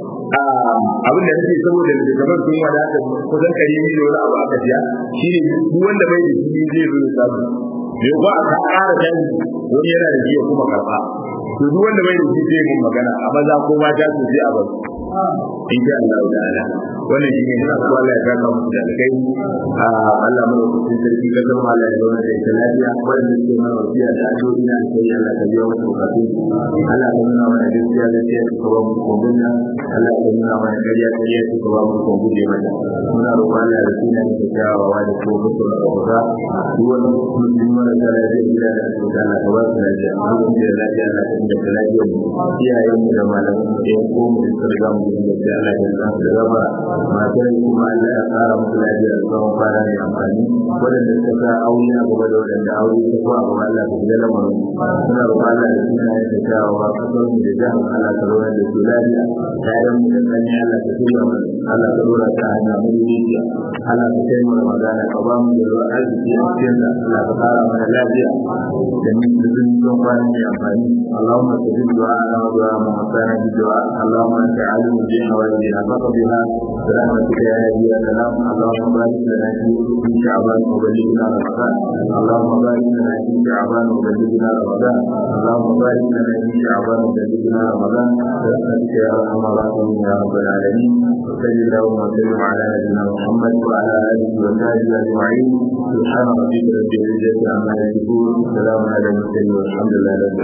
A: abin da nake saboda da gaban sun wadata kusan kare miliyon abu aka biya shi ne duk wanda bai da shi zai zo ya samu bai ba a ƙara canji wani yana da jiya kuma karɓa to duk wanda bai da shi zai mun magana a maza ko mata su sai a bar in sha Allah ta'ala wannan shi ne ina so Allah ya saka musu da alkai Allah mu lokacin sarki ka san Allah ya zauna da ita lafiya wanda ke mana wasiya da addu'o'i na sai Allah ka biya wasu bukatu Allah ka nuna mana gaskiya gaskiya ka ba mu kogunta Allah ka nuna mana ƙarya ƙarya ka ba mu kogunta mata muna roƙon Allah da sunan da kyawawa da ko mutu da kuka duk wani musulmi mara da lafiya gida da asibiti Allah ka ba su lafiya mun da lafiya Allah ka inda lafiya iyayen mu da malaman mu da ko mu da sarga mu da sai Allah ya san da gaba matar kuma Allah ya fara musu lafiya da tsawon fara mai amfani wadanda suka sa aure a gaba da wadanda aure ta ko a gaba Allah ka jira lamarin suna roƙon Allah da suna yin da kyawawa kasar mu da jihar Allah ka rawar da su lafiya ƴaƴan mu da kanya Allah ka tura mu Allah ka dora ta hanya mu zuciya Allah ka kai mu Ramadana ka ba mu da ruwa arziki a cikin sa Allah ka fara mana lafiya da mu da sun son kwana mai amfani Allahumma tajib du'a ana wa du'a mu masana bi du'a Allahumma anta alimu bi hawajina faqbiha برحمتك يا هادي يا سلام اللهم بارك لنا في شعبان وبلغنا رمضان اللهم بارك لنا في شعبان وبلغنا رمضان اللهم بارك لنا في شعبان وبلغنا رمضان برحمتك يا ارحم الراحمين يا رب العالمين وصل اللهم وسلم على نبينا محمد وعلى اله وصحبه اجمعين سبحان ربك رب العزه عما يصفون سلام على المرسلين والحمد لله رب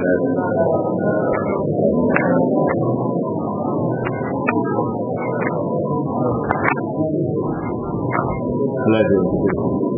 A: العالمين Allah ya